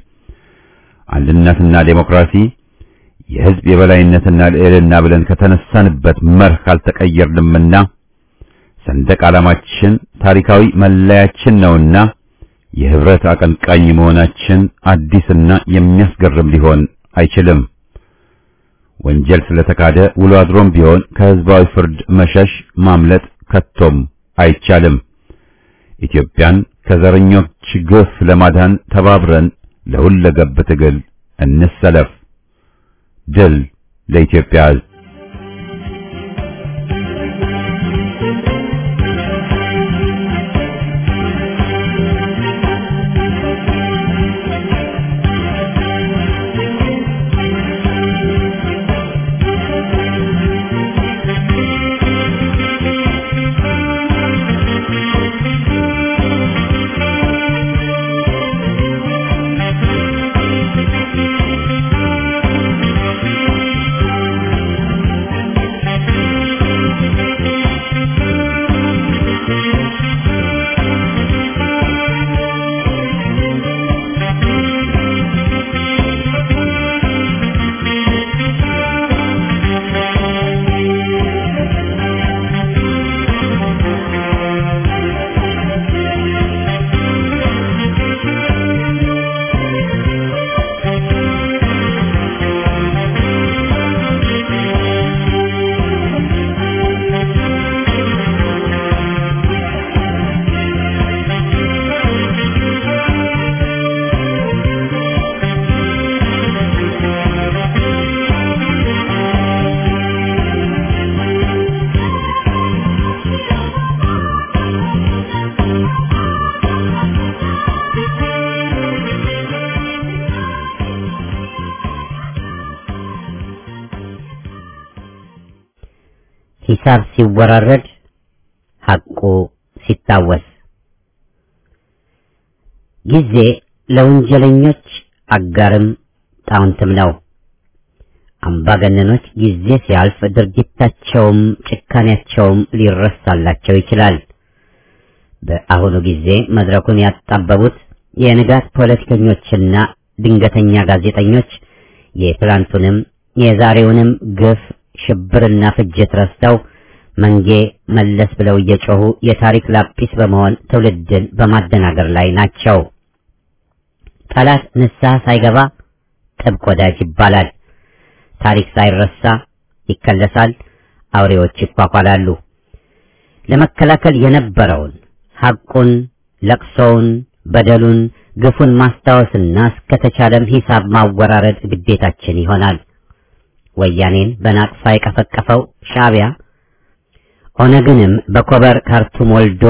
አንድነትና ዴሞክራሲ የሕዝብ የበላይነትና ልዕልና ብለን ከተነሳንበት መርህ ካልተቀየርንምና ሰንደቅ ዓላማችን ታሪካዊ መለያችን ነውና የህብረት አቀንቃኝ መሆናችን አዲስና የሚያስገርም ሊሆን አይችልም። ወንጀል ስለተካደ ውሎ አድሮም ቢሆን ከህዝባዊ ፍርድ መሸሽ ማምለጥ ከቶም አይቻልም። ኢትዮጵያን ከዘረኞች ግፍ ለማዳን ተባብረን ለሁለገብ ትግል እንሰለፍ። ድል ለኢትዮጵያ ሕዝብ!
ሐሳብ ሲወራረድ ሐቁ ሲታወስ ጊዜ ለወንጀለኞች አጋርም ጣውንትም ነው። አምባገነኖች ጊዜ ሲያልፍ ድርጊታቸውም ጭካኔያቸውም ሊረሳላቸው ይችላል። በአሁኑ ጊዜ መድረኩን ያጣበቡት የንጋት ፖለቲከኞችና ድንገተኛ ጋዜጠኞች የትላንቱንም የዛሬውንም ግፍ ሽብርና ፍጅት ረስተው መንጌ መለስ ብለው እየጮሁ የታሪክ ላጲስ በመሆን ትውልድን በማደናገር ላይ ናቸው። ጠላት ንስሐ ሳይገባ ጥብቅ ወዳጅ ይባላል። ታሪክ ሳይረሳ ይከለሳል። አውሬዎች ይኳኳላሉ። ለመከላከል የነበረውን ሐቁን፣ ለቅሶውን፣ በደሉን፣ ግፉን ማስታወስና እስከተቻለም ሂሳብ ማወራረድ ግዴታችን ይሆናል። ወያኔን በናቅፋ የቀፈቀፈው ሻዕቢያ ኦነግንም በኮበር ካርቱም ወልዶ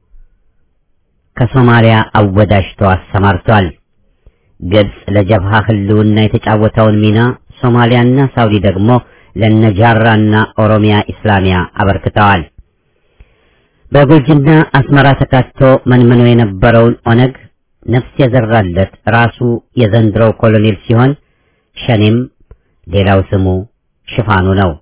ከሶማሊያ አወዳጅቶ አሰማርቷል። ግብጽ ለጀብሃ ህልውና የተጫወተውን ሚና ሶማሊያና ሳውዲ ደግሞ ለነጃራና ኦሮሚያ ኢስላሚያ አበርክተዋል። በጉልጅና አስመራ ተካቶ መንምኖ የነበረውን ኦነግ ነፍስ የዘራለት ራሱ የዘንድሮው ኮሎኔል ሲሆን ሸኔም ሌላው ስሙ ሽፋኑ ነው።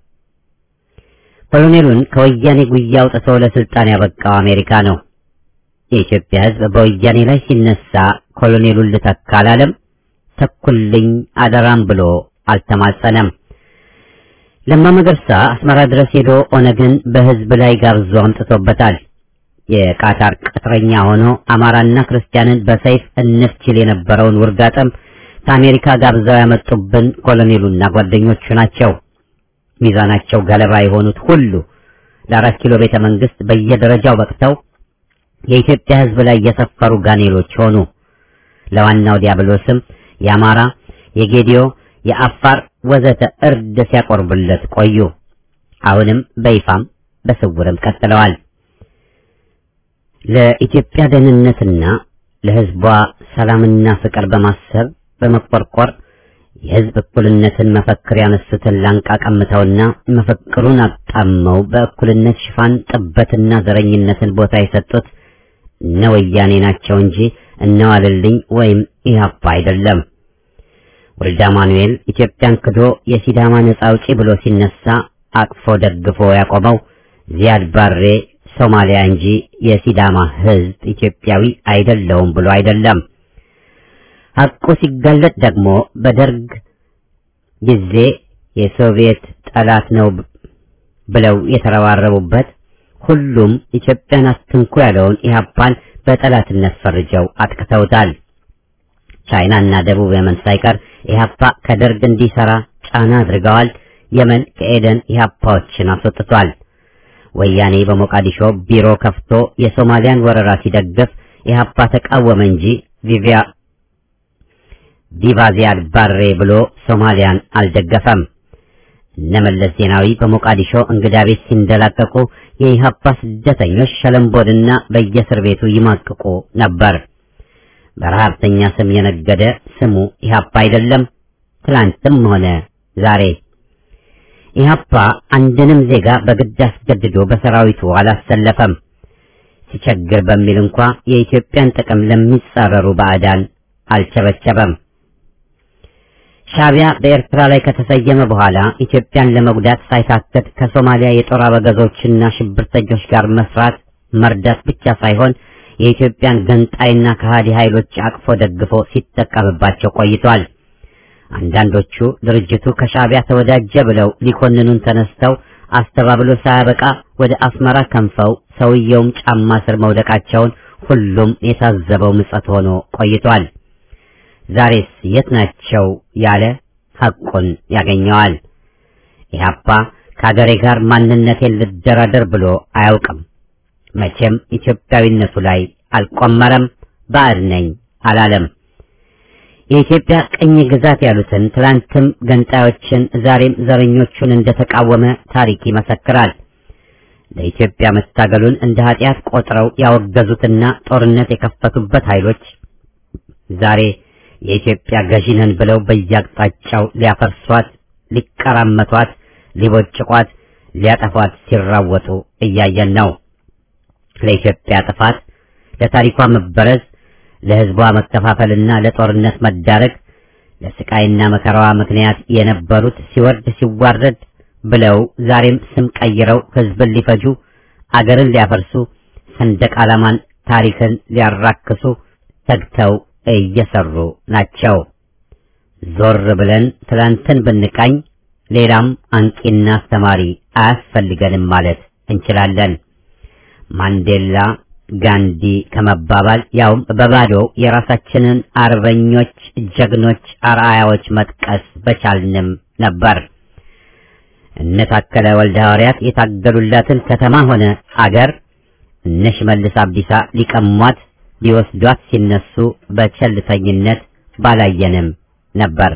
ኮሎኔሉን ከወያኔ ጉያ አውጥቶ ለስልጣን ያበቃው አሜሪካ ነው። የኢትዮጵያ ሕዝብ በወያኔ ላይ ሲነሳ ኮሎኔሉን ልተካ አላለም። ተኩልኝ አደራም ብሎ አልተማጸነም። ለማ መገርሳ አስመራ ድረስ ሄዶ ኦነግን በሕዝብ ላይ ጋብዞ አምጥቶበታል። የቃታር ቅጥረኛ ሆኖ አማራና ክርስቲያንን በሰይፍ እንፍችል የነበረውን ውርጋጠም ከአሜሪካ ጋብዘው ያመጡብን ኮሎኔሉና ጓደኞቹ ናቸው። ሚዛናቸው ገለባ የሆኑት ሁሉ ለአራት ኪሎ ቤተ መንግስት በየደረጃው በቅተው የኢትዮጵያ ሕዝብ ላይ የሰፈሩ ጋኔሎች ሆኑ። ለዋናው ዲያብሎስም የአማራ፣ የጌዲዮ፣ የአፋር ወዘተ እርድ ሲያቆርቡለት ቆዩ። አሁንም በይፋም በስውርም ቀጥለዋል። ለኢትዮጵያ ደህንነትና ለሕዝቧ ሰላምና ፍቅር በማሰብ በመቆርቆር የሕዝብ እኩልነትን መፈክር ያነሱትን ላንቃ ቀምተውና መፈክሩን አጣመው በእኩልነት ሽፋን ጥበትና ዘረኝነትን ቦታ የሰጡት እነ ወያኔ ናቸው እንጂ እነ ዋልልኝ ወይም ኢህአፓ አይደለም። ወልደ አማኑኤል ኢትዮጵያን ክዶ የሲዳማ ነጻ አውጪ ብሎ ሲነሳ አቅፎ ደግፎ ያቆመው ዚያድ ባሬ ሶማሊያ እንጂ የሲዳማ ሕዝብ ኢትዮጵያዊ አይደለውም ብሎ አይደለም። ሐቁ ሲጋለጥ ደግሞ በደርግ ጊዜ የሶቪየት ጠላት ነው ብለው የተረባረቡበት ሁሉም ኢትዮጵያን አትንኩ ያለውን ኢህአፓን በጠላትነት ፈርጀው አጥቅተውታል። ቻይናና ደቡብ የመን ሳይቀር ኢህአፓ ከደርግ እንዲሰራ ጫና አድርገዋል። የመን ከኤደን ኢህአፓዎችን አስወጥቷል። ወያኔ በሞቃዲሾ ቢሮ ከፍቶ የሶማሊያን ወረራ ሲደግፍ ኢህአፓ ተቃወመ እንጂ ቪቪያ ቪቫ ዚያድ ባሬ ብሎ ሶማሊያን አልደገፈም። እነመለስ ዜናዊ በሞቃዲሾ እንግዳ ቤት ሲንደላቀቁ የኢህአፓ ስደተኞች ሸለምቦድና በየእስር ቤቱ ይማቅቁ ነበር። በረሃብተኛ ስም የነገደ ስሙ ኢህአፓ አይደለም፣ ትላንትም ሆነ ዛሬ። ኢህአፓ አንድንም ዜጋ በግድ አስገድዶ በሰራዊቱ አላሰለፈም። ሲቸግር በሚል እንኳ የኢትዮጵያን ጥቅም ለሚጻረሩ ባዕዳን አልቸበቸበም። ሻዕቢያ በኤርትራ ላይ ከተሰየመ በኋላ ኢትዮጵያን ለመጉዳት ሳይታክት ከሶማሊያ የጦር አበጋዞችና ሽብርተኞች ጋር መስራት መርዳት ብቻ ሳይሆን የኢትዮጵያን ገንጣይና ከሃዲ ኃይሎች አቅፎ ደግፎ ሲጠቀምባቸው ቆይቷል። አንዳንዶቹ ድርጅቱ ከሻዕቢያ ተወዳጀ ብለው ሊኮንኑን ተነስተው አስተባብሎ ሳያበቃ ወደ አስመራ ከንፈው ሰውየውም ጫማ ስር መውደቃቸውን ሁሉም የታዘበው ምጸት ሆኖ ቆይቷል። ዛሬስ የት ናቸው ያለ ሐቁን ያገኘዋል። ኢህአፓ ከአገሬ ጋር ማንነቴን ልደራደር ብሎ አያውቅም። መቼም ኢትዮጵያዊነቱ ላይ አልቆመረም። ባዕድ ነኝ አላለም። የኢትዮጵያ ቅኝ ግዛት ያሉትን ትላንትም ገንጣዮችን ዛሬም ዘረኞቹን እንደተቃወመ ታሪክ ይመሰክራል። ለኢትዮጵያ መታገሉን እንደ ኃጢአት ቆጥረው ያወገዙትና ጦርነት የከፈቱበት ኃይሎች ዛሬ የኢትዮጵያ ገዢ ነን ብለው በየአቅጣጫው ሊያፈርሷት፣ ሊቀራመቷት፣ ሊቦጭቋት ሊያጠፏት ሲራወጡ እያየን ነው። ለኢትዮጵያ ጥፋት፣ ለታሪኳ መበረዝ፣ ለሕዝቧ መከፋፈልና ለጦርነት መዳረግ ለስቃይና መከራዋ ምክንያት የነበሩት ሲወርድ ሲዋረድ ብለው ዛሬም ስም ቀይረው ሕዝብን ሊፈጁ አገርን ሊያፈርሱ ሰንደቅ ዓላማን ታሪክን ሊያራክሱ ተግተው እየሰሩ ናቸው። ዞር ብለን ትላንትን ብንቃኝ ሌላም አንቂና አስተማሪ አያስፈልገንም ማለት እንችላለን። ማንዴላ ጋንዲ ከመባባል ያውም በባዶ የራሳችንን አርበኞች፣ ጀግኖች፣ አርአያዎች መጥቀስ በቻልንም ነበር። እነ ታከለ ወልደ ሐዋርያት የታገሉላትን ከተማ ሆነ አገር እነ ሽመልስ አብዲሳ ሊቀሟት ሊወስዷት ሲነሱ በቸልተኝነት ባላየንም ነበር።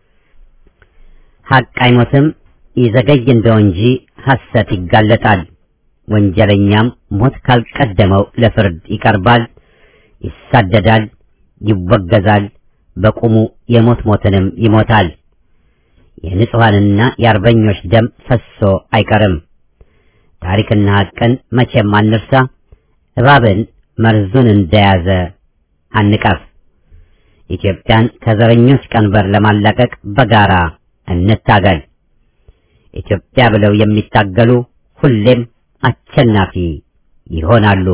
ሐቅ አይሞትም፣ ይዘገይ እንደው እንጂ ሐሰት ይጋለጣል። ወንጀለኛም ሞት ካልቀደመው ለፍርድ ይቀርባል፣ ይሳደዳል፣ ይወገዛል፣ በቁሙ የሞት ሞትንም ይሞታል። የንጹሐንና የአርበኞች ደም ፈሶ አይቀርም። ታሪክና ሐቅን መቼም አንርሳ። እባብን መርዙን እንደያዘ አንቀፍ። ኢትዮጵያን ከዘረኞች ቀንበር ለማላቀቅ በጋራ እንታገል። ኢትዮጵያ ብለው የሚታገሉ ሁሌም አሸናፊ ይሆናሉ።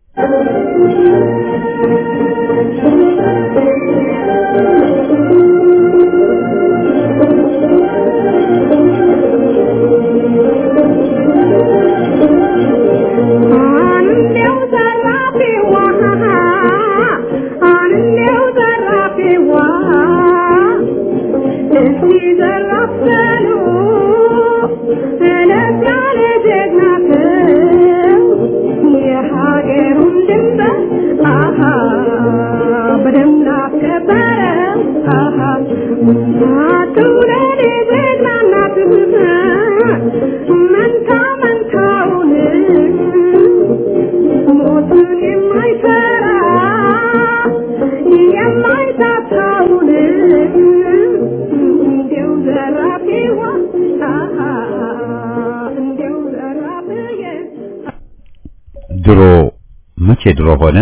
ድሮ መቼ ድሮ ሆነ?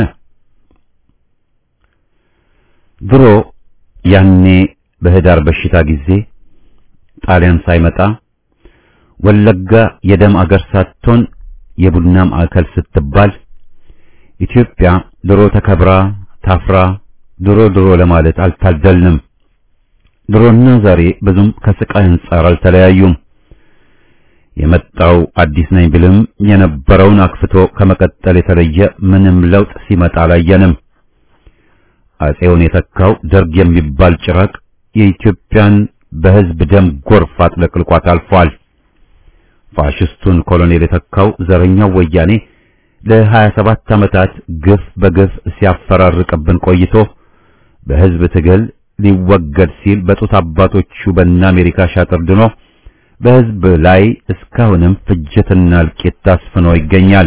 ድሮ ያኔ በህዳር በሽታ ጊዜ ጣሊያን ሳይመጣ ወለጋ የደም አገር ሳትሆን የቡና ማዕከል ስትባል ኢትዮጵያ ድሮ ተከብራ ታፍራ ድሮ ድሮ ለማለት አልታደልንም። ድሮና ዛሬ ብዙም ከስቃይ አንጻር አልተለያዩም። የመጣው አዲስ ነኝ ብልም የነበረውን አክፍቶ ከመቀጠል የተለየ ምንም ለውጥ ሲመጣ አላየንም። አጼውን የተካው ደርግ የሚባል ጭራቅ የኢትዮጵያን በህዝብ ደም ጎርፍ አጥለቅልቋት አልፏል። ፋሽስቱን ኮሎኔል የተካው ዘረኛው ወያኔ ለሀያ ሰባት ዓመታት ግፍ በግፍ ሲያፈራርቅብን ቆይቶ በህዝብ ትግል ሊወገድ ሲል በጡት አባቶቹ በእነ አሜሪካ ሻጥር ድኖ በህዝብ ላይ እስካሁንም ፍጅትና እልቂት ታስፍኖ ይገኛል።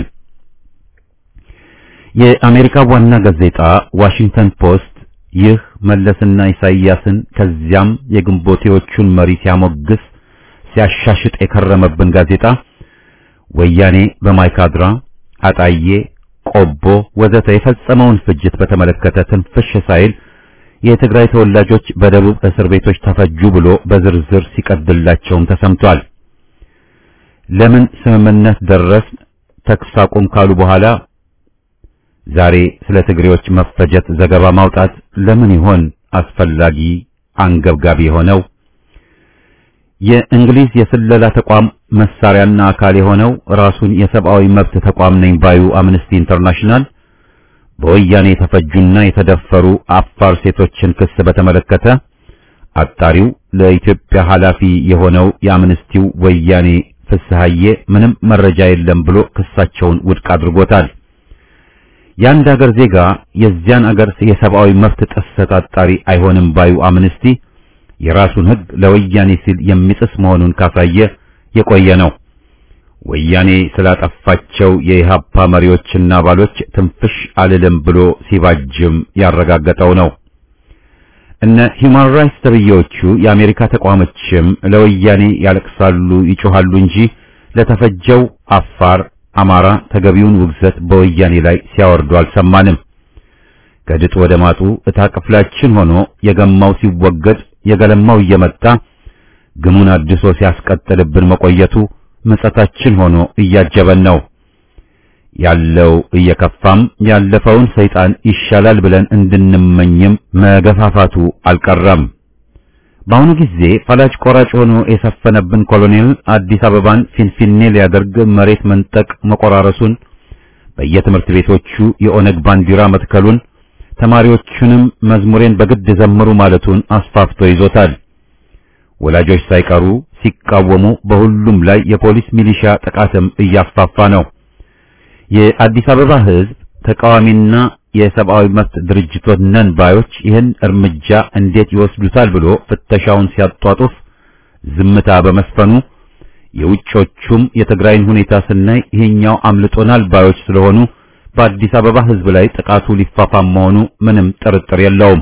የአሜሪካ ዋና ጋዜጣ ዋሽንግተን ፖስት ይህ መለስና ኢሳይያስን ከዚያም የግንቦቴዎቹን መሪ ሲያሞግስ ሲያሻሽጥ የከረመብን ጋዜጣ ወያኔ በማይካድራ አጣዬ፣ ቆቦ ወዘተ የፈጸመውን ፍጅት በተመለከተ ትንፍሽ ሳይል የትግራይ ተወላጆች በደቡብ እስር ቤቶች ተፈጁ ብሎ በዝርዝር ሲቀድላቸውም ተሰምቷል። ለምን ስምምነት ደረስ ተኩስ አቁም ካሉ በኋላ ዛሬ ስለ ትግሬዎች መፈጀት ዘገባ ማውጣት ለምን ይሆን አስፈላጊ አንገብጋቢ የሆነው? የእንግሊዝ የስለላ ተቋም መሳሪያና አካል የሆነው ራሱን የሰብአዊ መብት ተቋም ነኝ ባዩ አምነስቲ ኢንተርናሽናል በወያኔ የተፈጁና የተደፈሩ አፋር ሴቶችን ክስ በተመለከተ አጣሪው ለኢትዮጵያ ኃላፊ የሆነው የአምነስቲው ወያኔ ፍስሐዬ ምንም መረጃ የለም ብሎ ክሳቸውን ውድቅ አድርጎታል። የአንድ አገር ዜጋ የዚያን አገር የሰብአዊ መብት ጥሰት አጣሪ አይሆንም ባዩ አምነስቲ የራሱን ሕግ ለወያኔ ሲል የሚጥስ መሆኑን ካሳየ የቆየ ነው። ወያኔ ስላጠፋቸው የኢሃፓ መሪዎችና አባሎች ትንፍሽ አልልም ብሎ ሲባጅም ያረጋገጠው ነው። እነ ሂውማን ራይትስ ተብዬዎቹ የአሜሪካ ተቋሞችም ለወያኔ ያለቅሳሉ፣ ይጮሃሉ እንጂ ለተፈጀው አፋር፣ አማራ ተገቢውን ውግዘት በወያኔ ላይ ሲያወርዱ አልሰማንም። ከድጥ ወደ ማጡ እታ ክፍላችን ሆኖ የገማው ሲወገድ የገለማው እየመጣ ግሙን አድሶ ሲያስቀጥልብን መቆየቱ ምጸታችን ሆኖ እያጀበን ነው። ያለው እየከፋም ያለፈውን ሰይጣን ይሻላል ብለን እንድንመኝም መገፋፋቱ አልቀረም። በአሁኑ ጊዜ ፈላጭ ቆራጭ ሆኖ የሰፈነብን ኮሎኔል አዲስ አበባን ፊንፊኔ ሊያደርግ መሬት መንጠቅ መቆራረሱን፣ በየትምህርት ቤቶቹ የኦነግ ባንዲራ መትከሉን፣ ተማሪዎቹንም መዝሙሬን በግድ ዘምሩ ማለቱን አስፋፍቶ ይዞታል። ወላጆች ሳይቀሩ ሲቃወሙ በሁሉም ላይ የፖሊስ ሚሊሻ ጥቃትም እያፋፋ ነው። የአዲስ አበባ ሕዝብ ተቃዋሚና የሰብአዊ መብት ድርጅቶች ነን ባዮች ይህን እርምጃ እንዴት ይወስዱታል ብሎ ፍተሻውን ሲያጧጡፍ ዝምታ በመስፈኑ የውጮቹም የትግራይን ሁኔታ ስናይ ይሄኛው አምልጦናል ባዮች ስለሆኑ በአዲስ አበባ ሕዝብ ላይ ጥቃቱ ሊፋፋም መሆኑ ምንም ጥርጥር የለውም።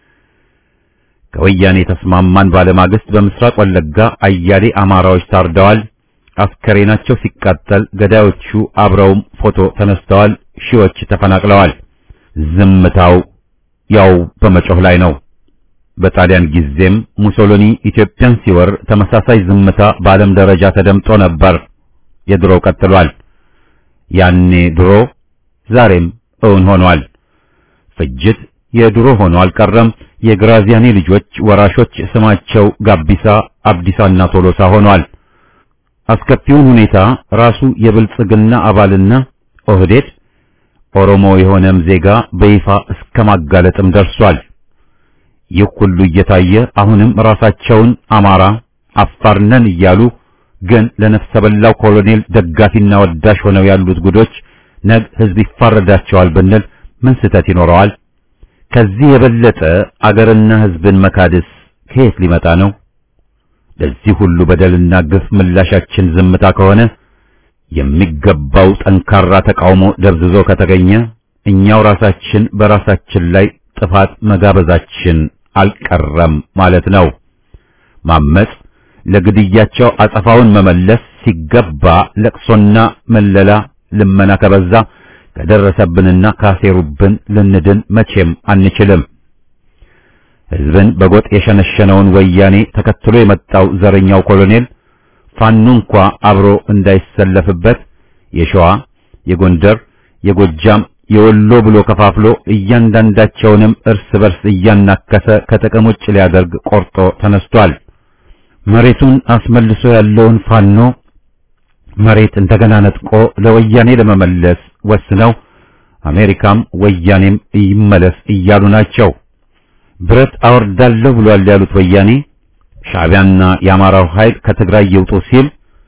ከወያኔ ተስማማን ባለማግስት በምስራቅ ወለጋ አያሌ አማራዎች ታርደዋል። አስከሬናቸው ሲቃጠል ገዳዮቹ አብረውም ፎቶ ተነስተዋል። ሺዎች ተፈናቅለዋል። ዝምታው ያው በመጮህ ላይ ነው። በጣሊያን ጊዜም ሙሶሎኒ ኢትዮጵያን ሲወር ተመሳሳይ ዝምታ በዓለም ደረጃ ተደምጦ ነበር። የድሮው ቀጥሏል። ያኔ ድሮ ዛሬም እውን ሆኗል። ፍጅት የድሮ ሆኖ አልቀረም። የግራዚያኒ ልጆች ወራሾች ስማቸው ጋቢሳ፣ አብዲሳና ቶሎሳ ሆኗል። አስከፊውን ሁኔታ ራሱ የብልጽግና አባልና ኦህዴድ ኦሮሞ የሆነም ዜጋ በይፋ እስከ ማጋለጥም ደርሷል። ይህ ሁሉ እየታየ አሁንም ራሳቸውን አማራ አፋር ነን እያሉ ግን ለነፍሰ በላው ኮሎኔል ደጋፊና ወዳሽ ሆነው ያሉት ጉዶች ነግ ህዝብ ይፋረዳቸዋል ብንል ምን ስህተት ይኖረዋል? ከዚህ የበለጠ አገርና ህዝብን መካድስ ከየት ሊመጣ ነው? ለዚህ ሁሉ በደልና ግፍ ምላሻችን ዝምታ ከሆነ የሚገባው ጠንካራ ተቃውሞ ደብዝዞ ከተገኘ እኛው ራሳችን በራሳችን ላይ ጥፋት መጋበዛችን አልቀረም ማለት ነው። ማመጽ፣ ለግድያቸው አጸፋውን መመለስ ሲገባ ለቅሶና መለላ ልመና ከበዛ ከደረሰብንና ካሴሩብን ልንድን መቼም አንችልም። ህዝብን በጎጥ የሸነሸነውን ወያኔ ተከትሎ የመጣው ዘረኛው ኮሎኔል ፋኖ እንኳ አብሮ እንዳይሰለፍበት የሸዋ፣ የጎንደር፣ የጎጃም፣ የወሎ ብሎ ከፋፍሎ እያንዳንዳቸውንም እርስ በርስ እያናከሰ ከጥቅም ውጭ ሊያደርግ ቆርጦ ተነስቷል። መሬቱን አስመልሶ ያለውን ፋኖ መሬት እንደገና ነጥቆ ለወያኔ ለመመለስ ወስነው አሜሪካም ወያኔም ይመለስ እያሉ ናቸው። ብረት አወርዳለሁ ብሏል ያሉት ወያኔ ሻዕቢያና የአማራው ኃይል ከትግራይ ይውጡ ሲል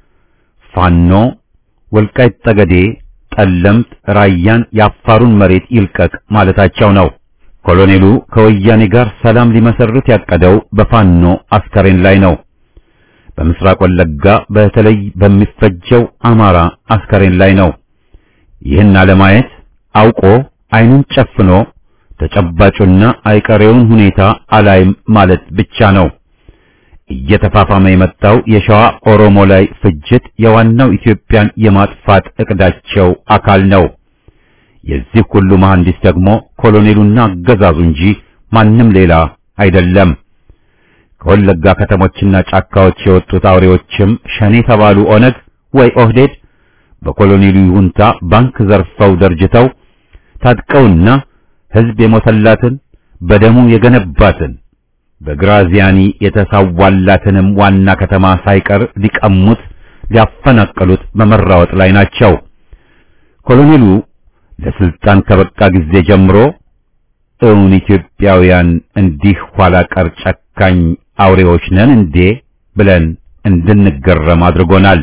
ፋኖ ወልቃይት ጠገዴ፣ ጠለምት፣ ራያን የአፋሩን መሬት ይልቀቅ ማለታቸው ነው። ኮሎኔሉ ከወያኔ ጋር ሰላም ሊመሰርት ያቀደው በፋኖ አስከሬን ላይ ነው። በምስራቅ ወለጋ በተለይ በሚፈጀው አማራ አስከሬን ላይ ነው። ይህን አለማየት አውቆ አይኑን ጨፍኖ ተጨባጩና አይቀሬውን ሁኔታ አላይም ማለት ብቻ ነው። እየተፋፋመ የመጣው የሸዋ ኦሮሞ ላይ ፍጅት የዋናው ኢትዮጵያን የማጥፋት እቅዳቸው አካል ነው። የዚህ ሁሉ መሐንዲስ ደግሞ ኮሎኔሉና አገዛዙ እንጂ ማንም ሌላ አይደለም። ከወለጋ ከተሞችና ጫካዎች የወጡት አውሬዎችም ሸኔ ተባሉ ኦነግ ወይ ኦህዴድ በኮሎኔሉ ይሁንታ ባንክ ዘርፈው ደርጅተው ታጥቀውና ሕዝብ የሞተላትን በደሙ የገነባትን በግራዚያኒ የተሳዋላትንም ዋና ከተማ ሳይቀር ሊቀሙት ሊያፈናቅሉት በመራወጥ ላይ ናቸው። ኮሎኔሉ ለስልጣን ከበቃ ጊዜ ጀምሮ እውን ኢትዮጵያውያን እንዲህ ኋላ ቀር ጨካኝ አውሬዎች ነን እንዴ ብለን እንድንገረም አድርጎናል።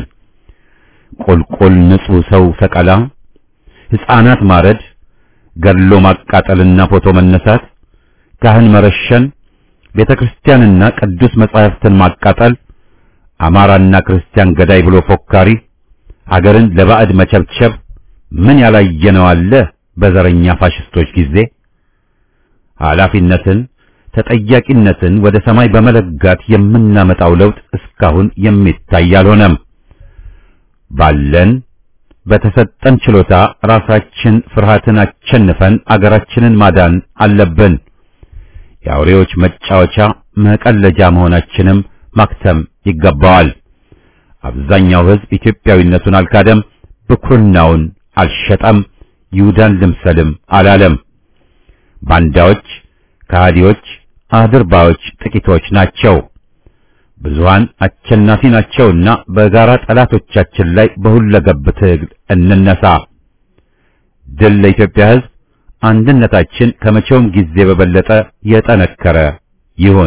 ቁልቁል ንጹሕ ሰው ሰቀላ፣ ሕፃናት ማረድ፣ ገድሎ ማቃጠልና ፎቶ መነሳት፣ ካህን መረሸን፣ ቤተ ክርስቲያንና ቅዱስ መጻሕፍትን ማቃጠል፣ አማራና ክርስቲያን ገዳይ ብሎ ፎካሪ፣ አገርን ለባዕድ መቸብቸብ ምን ያላየነው አለ በዘረኛ ፋሽስቶች ጊዜ ኃላፊነትን ተጠያቂነትን ወደ ሰማይ በመለጋት የምናመጣው ለውጥ እስካሁን የሚታይ አልሆነም። ባለን በተሰጠን ችሎታ ራሳችን ፍርሃትን አቸንፈን አገራችንን ማዳን አለብን። የአውሬዎች መጫወቻ መቀለጃ መሆናችንም ማክተም ይገባዋል። አብዛኛው ሕዝብ ኢትዮጵያዊነቱን አልካደም፣ ብኩርናውን አልሸጠም፣ ይሁዳን ልምሰልም አላለም። ባንዳዎች፣ ከሃዲዎች፣ አድርባዮች ጥቂቶች ናቸው። ብዙሃን አሸናፊ ናቸውና በጋራ ጠላቶቻችን ላይ በሁለገብ ትግል እንነሳ። ድል ለኢትዮጵያ ሕዝብ! አንድነታችን ከመቼውም ጊዜ በበለጠ የጠነከረ ይሁን።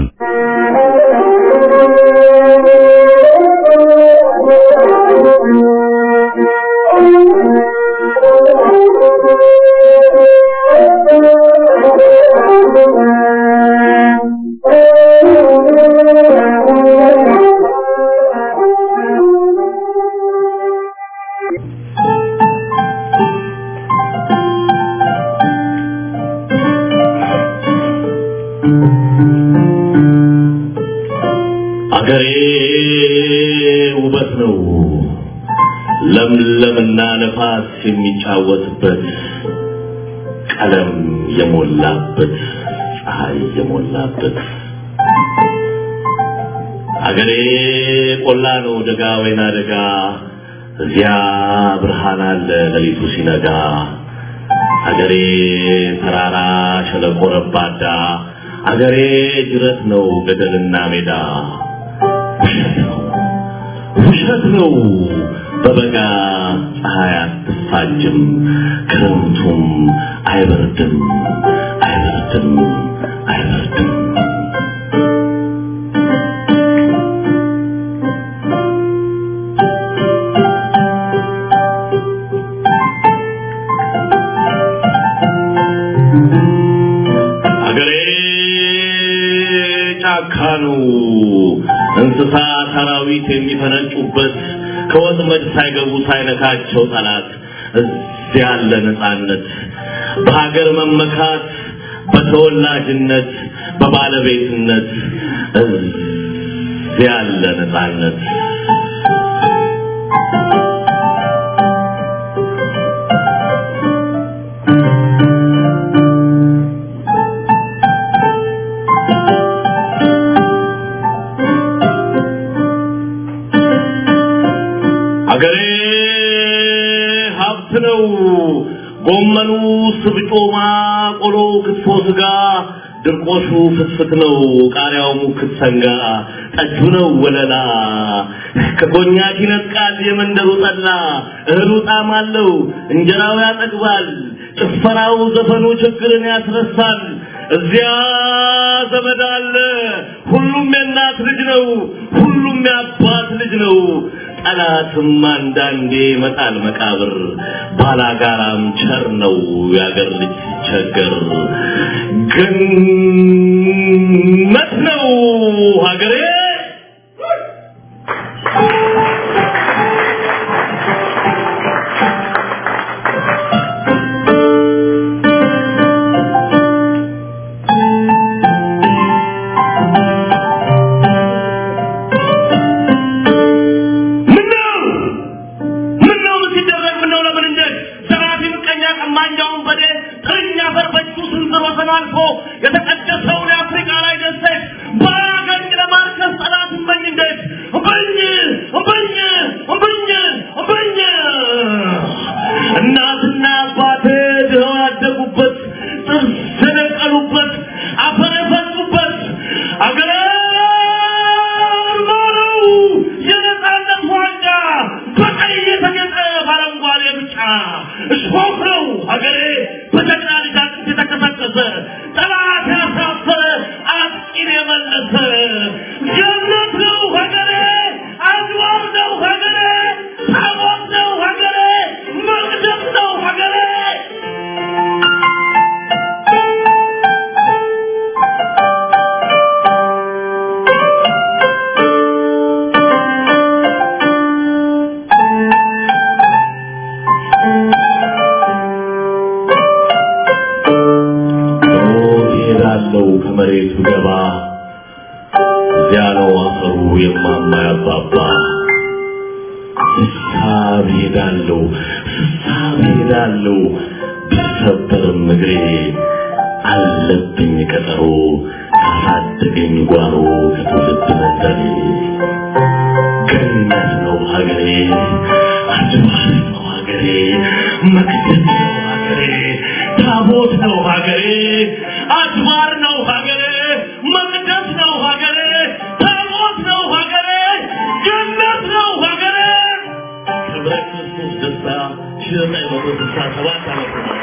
አገሬ ውበት ነው ለምለምና ነፋስ የሚጫወትበት ቀለም የሞላበት ፀሐይ የሞላበት አገሬ ቆላ ነው ደጋ ወይና ደጋ እዚያ ብርሃን አለ ሌሊቱ ሲነጋ አገሬ ተራራ ሸለቆ ረባዳ አገሬ ጅረት ነው ገደልና ሜዳ ውሸት ነው ውሸት ነው በበጋ ፀሐይ አትፋጅም ክረምቱም አይበርድም አይበርድም አይበርድም አገሬ ጫካ ነው እንስሳ ሰራዊት የሚፈነጩበት ከወጥመድ ሳይገቡ ሳይነካቸው ጠላት እዚያ ያለ ነፃነት በሀገር መመካት በተወላጅነት በባለቤትነት እዚያ ያለ ነፃነት አገሬ ሀብት ነው። ጎመኑ፣ ስብጮማ፣ ቆሎ፣ ክትፎ፣ ስጋ፣ ድርቆሹ ፍትፍት ነው። ቃሪያው ሙክት ሰንጋ፣ ጠጁ ነው ወለላ። ከኮኛክ ይነጥቃል የመንደሩ ጠላ። እህሉ ጣዕም አለው፣ እንጀራው ያጠግባል። ጭፈራው፣ ዘፈኑ ችግርን ያስረሳል። እዚያ ዘመድ አለ። ሁሉም የእናት ልጅ ነው። ሁሉም የአባት ልጅ ነው። ጠላትም አንዳንዴ መጣል መቃብር ባላጋራም ቸር ነው ያገር ልጅ ሲቸገር ገነት ነው ሀገሬ ምነው ምነው ሲደረግ ምነው ለምን እንደት ዘራፊ ምቀኛ ቀማኛውን በዴ ተኛ ፈርበቹ ስንዝር ወሰን አልፎ የተቀደሰውን የአፍሪካ ላይ ደሴት በአገኝ ለማርከስ ጠላት እመኝ እንዴት እምበኝ እምበኝ እምበኝ እምበኝ እናትና አባቴ ድኸው ያደጉበት ጥርስ የነቀሉበት አፈር የፈሱበት አገሬ ማረው የነፃነት ዋንጫ በቀይ የተጌጠ በአረንጓዴ ብጫ እሾህ ነው ሀገሬ በጀግና ልጅ አጥንት የተቀሰቀሰ ጠላት ያሳፈረ አጥቂን የመለሰ ገነት ነው ሀገሬ አድዋር ነው ሀገሬ ታቦት ነው ሀገሬ መቅደስ ነው ሀገሬ ሞት ይሄዳለው ከመሬቱ ገባ እዚያ ነው አፈሩ የማማ ያባባ እዚያ ስሳብ ሄዳለሁ ስሳብ ሄዳለሁ ብሰበርም እግሬ አለብኝ ቀጠሮ ካሳደገኝ ጓሮ ከትውልድ መንደሬ ገነት ነው ሀገሬ አድባር ነው ሀገሬ መቅደስ ነው ሀገሬ ታቦት ነው ሀገሬ አድባር ነው ሀገሬ መቅደስ ነው ሀገሬ ታቦት ነው ሀገሬ ገነት ነው ሀገሬ ክብረ ክርስቶስ ደስታ ሺህ ዘጠኝ መቶ ስልሳ ሰባት ዓመተ ምህረት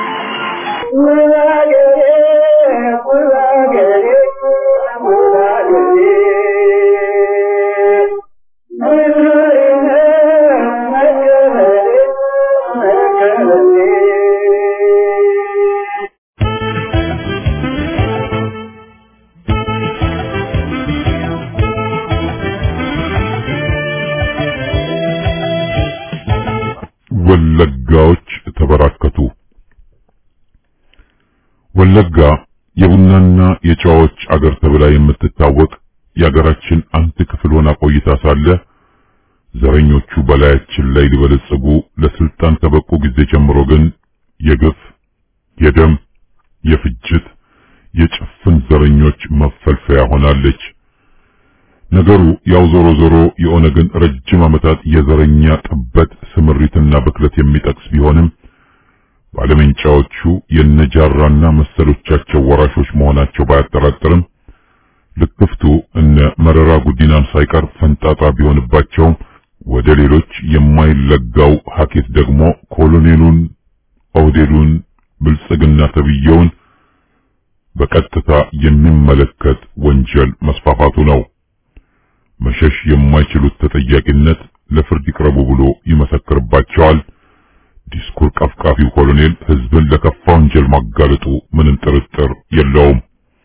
ወለጋዎች ተበራከቱ። ወለጋ የቡናና የጨዋዎች አገር ተብላ የምትታወቅ የአገራችን አንድ ክፍል ሆና ቆይታ ሳለ ዘረኞቹ በላያችን ላይ ሊበለጽጉ ለስልጣን ከበቁ ጊዜ ጀምሮ ግን የግፍ፣ የደም፣ የፍጅት፣ የጭፍን ዘረኞች መፈልፈያ ሆናለች። ነገሩ ያው ዞሮ ዞሮ የኦነግን ረጅም ዓመታት የዘረኛ ጥበት ስምሪትና ብክለት የሚጠቅስ ቢሆንም ባለመንጫዎቹ የነጃራና መሰሎቻቸው ወራሾች መሆናቸው ባያጠራጥርም ልክፍቱ እነ መረራ ጉዲናን ሳይቀር ፈንጣጣ ቢሆንባቸውም ወደ ሌሎች የማይለጋው ሀኬት ደግሞ ኮሎኔሉን፣ ኦህዴዱን፣ ብልጽግና ተብየውን በቀጥታ የሚመለከት ወንጀል መስፋፋቱ ነው። መሸሽ የማይችሉት ተጠያቂነት ለፍርድ ይቅረቡ ብሎ ይመሰክርባቸዋል። ዲስኩር ቀፍቃፊው ኮሎኔል ህዝብን ለከፋ ወንጀል ማጋለጡ ምንም ጥርጥር የለውም።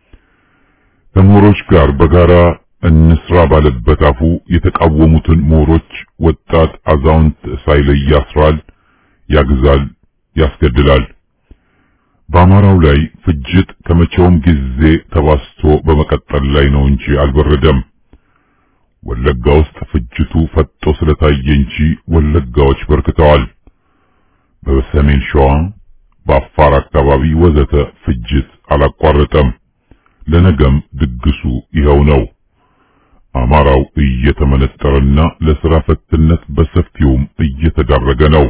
ከምሁሮች ጋር በጋራ እንስራ ባለበት አፉ የተቃወሙትን ምሁሮች ወጣት፣ አዛውንት ሳይለይ ያስራል፣ ያግዛል፣ ያስገድላል። በአማራው ላይ ፍጅት ከመቼውም ጊዜ ተባስቶ በመቀጠል ላይ ነው እንጂ አልበረደም። ወለጋ ውስጥ ፍጅቱ ፈጦ ስለታየ እንጂ ወለጋዎች በርክተዋል። በሰሜን ሸዋ፣ በአፋር አካባቢ ወዘተ ፍጅት አላቋረጠም። ለነገም ድግሱ ይኸው ነው። አማራው እየተመነጠረና ለሥራ ፈትነት በሰፊውም እየተዳረገ ነው።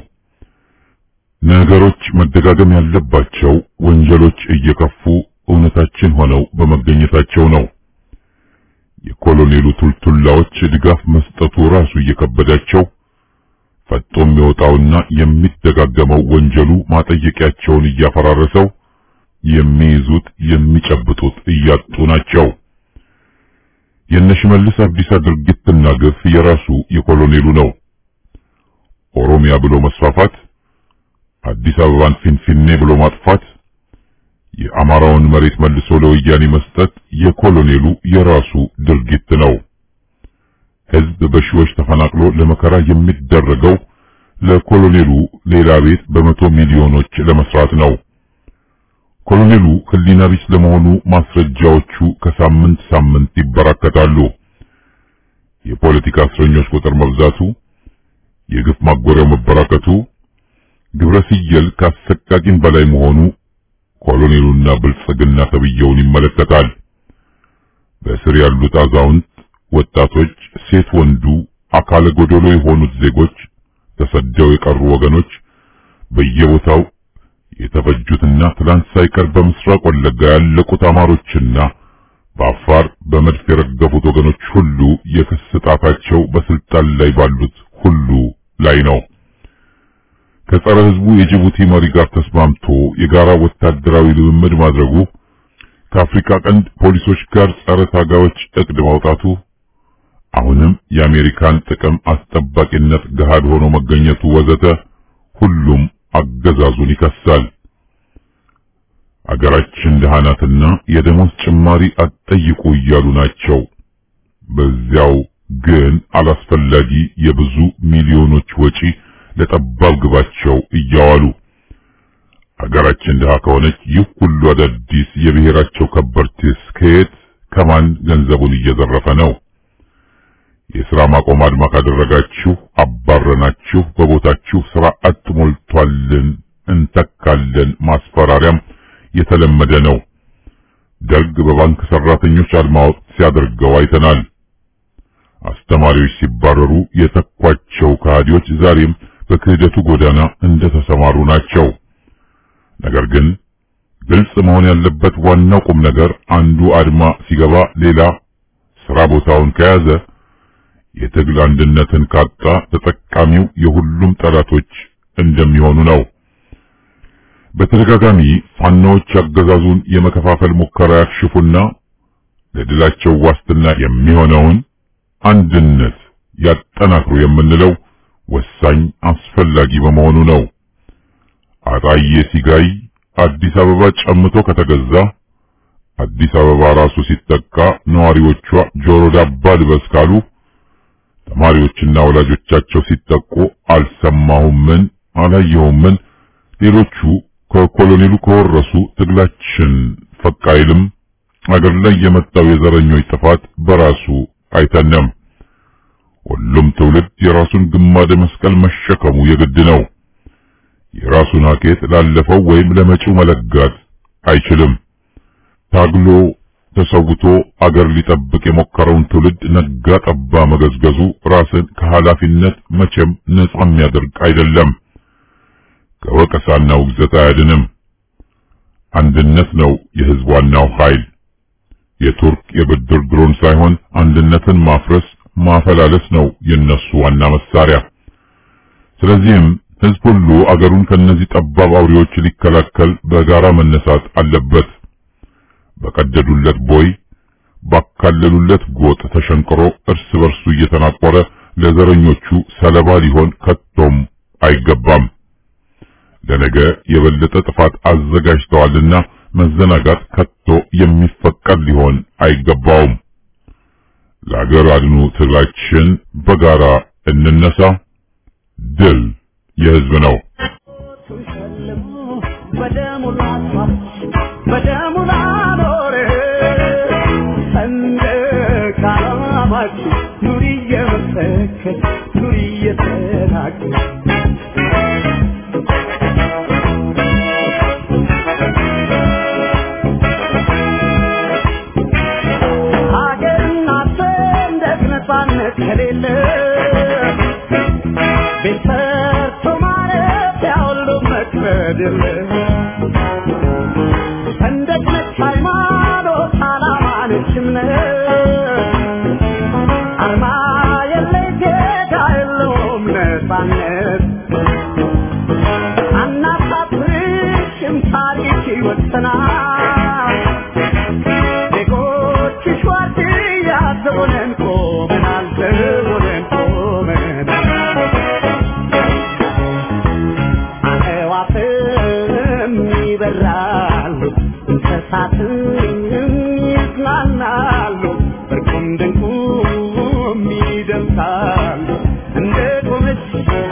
ነገሮች መደጋገም ያለባቸው ወንጀሎች እየከፉ እውነታችን ሆነው በመገኘታቸው ነው። የኮሎኔሉ ቱልቱላዎች ድጋፍ መስጠቱ ራሱ እየከበዳቸው ፈጦ የሚወጣውና የሚደጋገመው ወንጀሉ ማጠየቂያቸውን እያፈራረሰው የሚይዙት የሚጨብጡት እያጡ ናቸው። የነሽመልስ አብዲሳ ድርጊትና ግፍ የራሱ የኮሎኔሉ ነው። ኦሮሚያ ብሎ መስፋፋት፣ አዲስ አበባን ፊንፊኔ ብሎ ማጥፋት፣ የአማራውን መሬት መልሶ ለወያኔ መስጠት የኮሎኔሉ የራሱ ድርጊት ነው። ሕዝብ በሺዎች ተፈናቅሎ ለመከራ የሚደረገው ለኮሎኔሉ ሌላ ቤት በመቶ ሚሊዮኖች ለመስራት ነው። ኮሎኔሉ ሕሊና ቢስ ለመሆኑ ማስረጃዎቹ ከሳምንት ሳምንት ይበራከታሉ። የፖለቲካ እስረኞች ቁጥር መብዛቱ፣ የግፍ ማጎሪያው መበራከቱ፣ ግብረ ሲየል ካሰቃቂም በላይ መሆኑ ኮሎኔሉና ብልጽግና ተብየውን ይመለከታል። በእስር ያሉት አዛውንት፣ ወጣቶች፣ ሴት ወንዱ፣ አካለ ጎደሎ የሆኑት ዜጎች፣ ተሰደው የቀሩ ወገኖች በየቦታው የተፈጁትና ትላንት ሳይቀር በምስራቅ ወለጋ ያለቁት አማሮችና በአፋር በመድፍ የረገፉት ወገኖች ሁሉ የክስ ጣታቸው በስልጣን ላይ ባሉት ሁሉ ላይ ነው። ከጸረ ሕዝቡ የጅቡቲ መሪ ጋር ተስማምቶ የጋራ ወታደራዊ ልምምድ ማድረጉ፣ ከአፍሪካ ቀንድ ፖሊሶች ጋር ጸረ ታጋዮች እቅድ ማውጣቱ፣ አሁንም የአሜሪካን ጥቅም አስጠባቂነት ገሃድ ሆኖ መገኘቱ ወዘተ ሁሉም አገዛዙን ይከሳል። አገራችን ደሃ ናትና የደሞዝ ጭማሪ አትጠይቁ እያሉ ናቸው። በዚያው ግን አላስፈላጊ የብዙ ሚሊዮኖች ወጪ ለጠባብ ግባቸው እያዋሉ አገራችን ድሃ ከሆነች ይህ ሁሉ አዳዲስ የብሔራቸው ከበርቴስ ከየት ከማን ገንዘቡን እየዘረፈ ነው? የሥራ ማቆም አድማ ካደረጋችሁ አባረናችሁ በቦታችሁ ሥራ አጥ ሞልቷልን እንተካለን ማስፈራሪያም የተለመደ ነው። ደርግ በባንክ ሰራተኞች አድማ ወቅት ሲያደርገው አይተናል። አስተማሪዎች ሲባረሩ የተኳቸው ከሃዲዎች ዛሬም በክህደቱ ጎዳና እንደተሰማሩ ናቸው። ነገር ግን ግልጽ መሆን ያለበት ዋናው ቁም ነገር አንዱ አድማ ሲገባ ሌላ ስራ ቦታውን ከያዘ የትግል አንድነትን ካጣ ተጠቃሚው የሁሉም ጠላቶች እንደሚሆኑ ነው። በተደጋጋሚ ፋኖዎች አገዛዙን የመከፋፈል ሙከራ ያክሽፉና ለድላቸው ዋስትና የሚሆነውን አንድነት ያጠናክሩ የምንለው ወሳኝ አስፈላጊ በመሆኑ ነው። አጣዬ ሲጋይ አዲስ አበባ ጨምቶ ከተገዛ አዲስ አበባ ራሱ ሲጠቃ ነዋሪዎቿ ጆሮ ዳባ ልበስ ካሉ ተማሪዎችና ወላጆቻቸው ሲጠቁ አልሰማሁምን አላየሁምን ሌሎቹ ከኮሎኔሉ ከወረሱ ትግላችን ፈቅ አይልም። አገር ላይ የመጣው የዘረኞች ጥፋት በራሱ አይተነም። ሁሉም ትውልድ የራሱን ግማደ መስቀል መሸከሙ የግድ ነው። የራሱን ሀኬት ላለፈው ወይም ለመጪው መለጋት አይችልም። ታግሎ ተሰውቶ አገር ሊጠብቅ የሞከረውን ትውልድ ነጋ ጠባ መገዝገዙ ራስን ከኃላፊነት መቼም ነጻ የሚያደርግ አይደለም። ከወቀሳና ውግዘት አያድንም። አንድነት ነው የህዝብ ዋናው ኃይል። የቱርክ የብድር ድሮን ሳይሆን አንድነትን ማፍረስ ማፈላለስ ነው የነሱ ዋና መሳሪያ። ስለዚህም ህዝብ ሁሉ አገሩን ከነዚህ ጠባብ አውሬዎች ሊከላከል በጋራ መነሳት አለበት። በቀደዱለት ቦይ ባካለሉለት ጎጥ ተሸንቅሮ እርስ በርሱ እየተናቆረ ለዘረኞቹ ሰለባ ሊሆን ከቶም አይገባም። ለነገ የበለጠ ጥፋት አዘጋጅተዋልና መዘናጋት ከቶ የሚፈቀድ ሊሆን አይገባውም። ለአገር አድኑ ትግላችን በጋራ እንነሳ። ድል የህዝብ ነው።
በደሙ ላኖር ሰንደቅ ዓላማችን ኑሪ እየመሰከር ኑሪ እየተናገር ሀገርና ሰንደቅ ነፃነት ከሌለ ቤት ሰርቶ ማረፊያ ሁሉ መክበድ የለ ሰንደቅ ነች ሃይማኖት፣ ዓላማ ነች እምነት፣ አርማ የለይ ጌታ የለውም ነፃነት። አናሳፍርሽም ታሪክ ይወሰናል። ዜጎችሽ ዋርድያ ዘቦነን ቆመናል፣ ዘቦነን ቆመናል። አዕዋፍም ይበራሉ፣ እንስሳትም ይዝናናሉ፣ እርቁም ድንቁም ይደምሳሉ። እንደ ቆመች